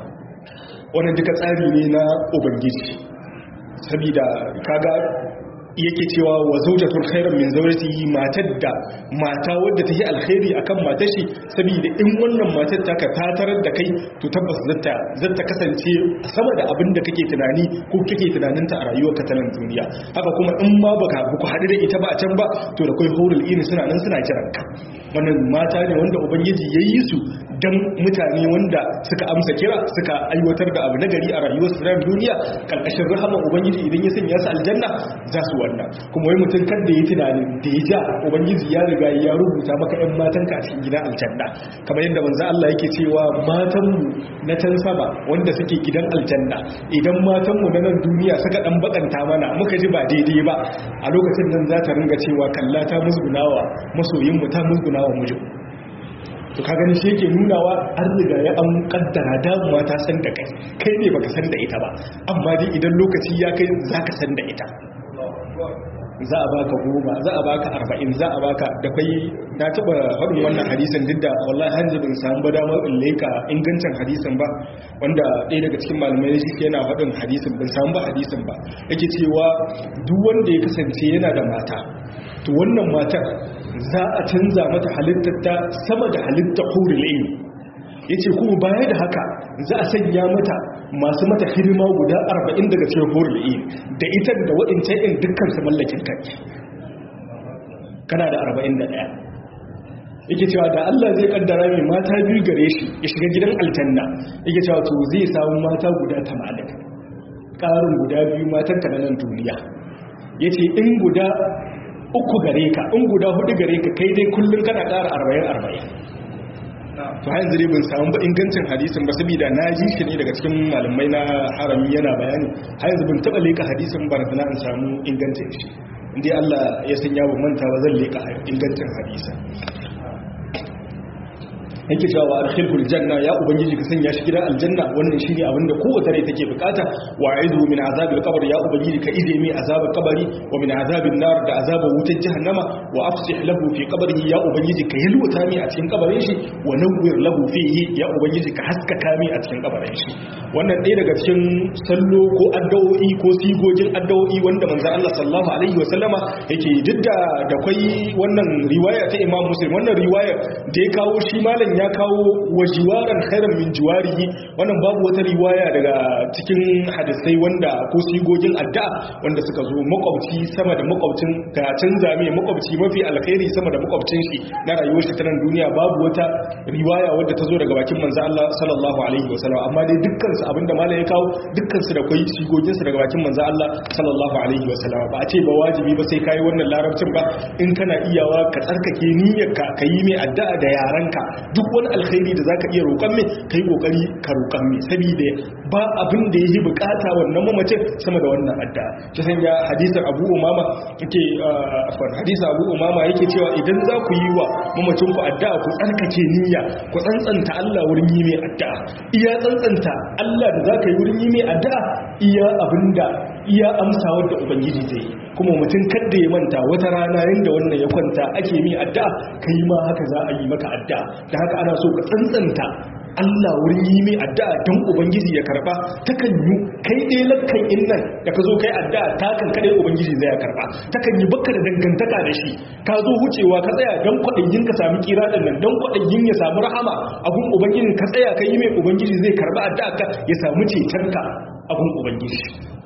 wannan duka tsari ne na ubangiji sabida kaga yake cewa wa zawjatul khairan min zawjatihi matar da mata wadda take alkhairi akan matar shi saboda in wannan matar ta ka tarar da kai to tabbas zata zata kasance sama da abin da kake tunani ko kake tunanin ta a rayuwarka ta nan duniya haka kuma in ma baka ku haɗu da ita ba a can ba to da kai hurul ini suna nan suna kiran ka wannan mata ne wanda ubangiji yayi su dan mutane wanda suka amsa kira suka aiwatar da abu nagari a rayuwar su duniya karkashin rahama ubangiji idan ya sanya su aljanna za su wannan kuma wai mutum kan da ya tunanin da ya ja ubangiji ya riga ya rubuta maka yan matan ka a cikin gidan aljanna kamar yadda manzo Allah yake cewa matan mu na can sama wanda suke gidan aljanna idan matan mu na nan duniya suka dan bakanta mana muka ji ba daidai ba a lokacin nan za ta ringa cewa kalla ta musgunawa masoyin mu ta musgunawa mijin to ka gani shi yake nunawa an riga ya an kaddara damuwa ta san da kai kai ne baka san da ita ba amma dai idan lokaci ya kai zaka san da ita za a baka goma za a baka arba'in za a baka da kai na taba faɗin wannan hadisin duk da wallahi hanzu bin samu ba damar in leka ingancin hadisin ba wanda ɗaya daga cikin malamai shi yana faɗin hadisin bin samu ba hadisin ba yake cewa duk wanda ya kasance yana da mata to wannan matar za a canza mata halittar ta sama da halittar hurulayi ya ce kuma baya da haka za a sanya mata masu mata hidima guda 40 daga cikin hurulayi da ita da waɗancan ɗin dukkan su mallakin kai kana da 41 yake cewa da Allah zai kaddara mai mata biyu gare shi ya shiga gidan aljanna yake cewa to zai samu mata guda 80 ƙarin guda biyu matan ta nan duniya yace in guda uku gare ka in guda hudu gare ka kai dai kullum kana ƙara arba'in arba'in to har yanzu dai ban samu ba ingancin hadisin ba saboda na ji shi ne daga cikin malamai na harami yana bayani har yanzu ban taɓa leka hadisin ba na in samu ingancin shi inda Allah ya sanya ba manta ba zan leka ingancin hadisin yake cewa wa arkhilhul janna ya ubangiji ka sanya shi gidan aljanna wannan shine abin da kowace rai take bukata wa aidu min azabil qabr ya ubangiji ka ide mai azabar kabari wa min azabin nar da azabar wutar jahannama wa afsih lahu fi qabrihi ya ubangiji ka yalwata mai a cikin kabarin shi wa nawwir lahu fihi ya ubangiji ka haskaka mai a cikin kabarin shi wannan ɗaya daga cikin sallo ko addu'o'i ko sigogin addu'o'i wanda manzo Allah sallallahu alaihi wa sallama yake didda da kai wannan riwaya ta Imam Muslim wannan riwaya da ya kawo shi malam ya kawo wajiwaran khairan min jiwarihi wannan babu wata riwaya daga cikin hadisai wanda ko sigogin addu'a wanda suka zo makwabci sama da makwabcin ga canza mai makwabci mafi alkhairi sama da makwabcin shi na rayuwar shi ta nan duniya babu wata riwaya wadda ta zo daga bakin manzo Allah sallallahu alaihi wasallam amma dai dukkan su abinda malam ya kawo dukkan su da kai sigogin su daga bakin manzo Allah sallallahu alaihi wasallam ba a ce ba wajibi ba sai kai wannan larabcin ba in kana iyawa ka tsarkake niyyarka ka yi mai addu'a da yaranka duk wani alkhairi da zaka iya roƙon mai kai kokari ka roƙon mai saboda ba abin da yake bukata wannan mamacin sama da wannan addu'a ta sanya hadisin Abu Umama yake afwan hadisin Abu Umama yake cewa idan za ku yi wa mamacin ku addu'a ku tsarkake niyya ku tsantsanta Allah wurin yi mai addu'a iya tsantsanta Allah da zaka yi wurin yi mai addu'a iya abinda iya amsawar da ubangiji zai kuma mutum kadda ya manta wata rana yanda wannan ya kwanta ake mai addu'a kai ma haka za a yi maka addu'a da haka ana so ka tsantsanta Allah wurin yi mai addu'a don ubangiji ya karba takan yi kai ɗaya lakkan innan da ka zo kai addu'a ta kan kaɗai ubangiji zai ya karba takan yi baka da dangantaka da shi ka zo wucewa ka tsaya don kwaɗayin ka sami kira ɗin nan don kwaɗayin ya samu rahama abun ubangiji ka tsaya ka yi mai ubangiji zai karba addu'a ka ya samu cetonka abun ubangiji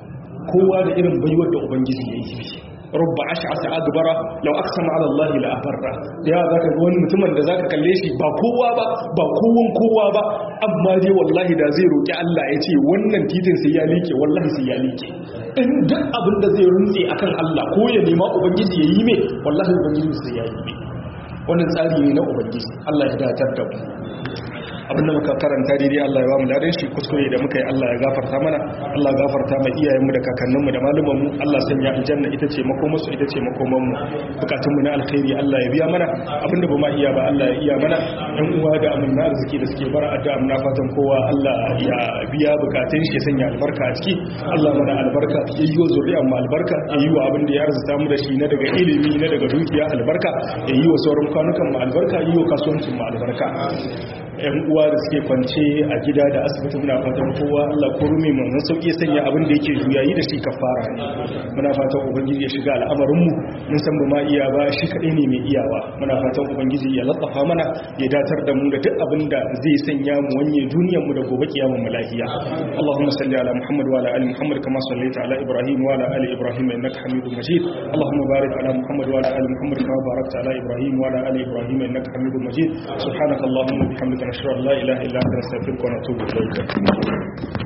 kowa da irin baiwar da ubangiji ya yi rubba ash'asa agbara law aqsama ala Allah la abarra ya zaka ga wani mutumin da zaka kalle shi ba kowa ba ba kowon kowa ba amma dai wallahi da zai roki Allah ya ce wannan titin sai ya like wallahi sai ya like in duk abin da zai runtse akan Allah ko ya nema ubangiji ya yi me wallahi ubangiji sai ya yi me wannan tsari ne na ubangiji Allah ya datar da mu abinda muka karanta daidai Allah ya ba mu ladan shi kuskure da muka yi Allah ya gafarta mana Allah ya gafarta mai iyayenmu da kakanninmu da malumanmu Allah sanya aljanna ita ce makomar su ita ce makoman mu bukatun mu na alkhairi Allah ya biya mana abinda ba ma iya ba Allah ya iya mana ɗan uwa da amanna arziki da suke bara addu'a muna fatan kowa Allah ya biya bukatun shi ya sanya albarka a ciki Allah mana albarka ya yi wa zuri'an mu albarka ya yi wa abin da ya arzuta mu da shi na daga ilimi na daga dukiya albarka ya yi wa sauran kwanukan mu albarka ya yi wa kasuwancin mu albarka yan uwa da suke kwance a gida da asibiti muna fatan kowa Allah ko rumi mun sauki sanya abin da yake juyayi da shi kafara ne muna fatan ubangiji ya shiga al'amarin mu mun san ba ma iya ba shi kadai ne mai iyawa muna fatan ubangiji ya latsafa mana ya datar da mu da duk abin da zai sanya mu wanye duniyar mu da gobe kiyamar mu lafiya Allahumma salli ala Muhammad wa ala ali Muhammad kama sallaita ala Ibrahim wa ala ali Ibrahim innaka Hamidum Majid Allahumma barik ala Muhammad wa ala ali Muhammad kama barakta ala Ibrahim wa ala ali Ibrahim innaka Hamidum Majid subhanakallahumma wa bihamdika nashhadu an la ilaha illa anta nastaghfiruka wa natubu ilayk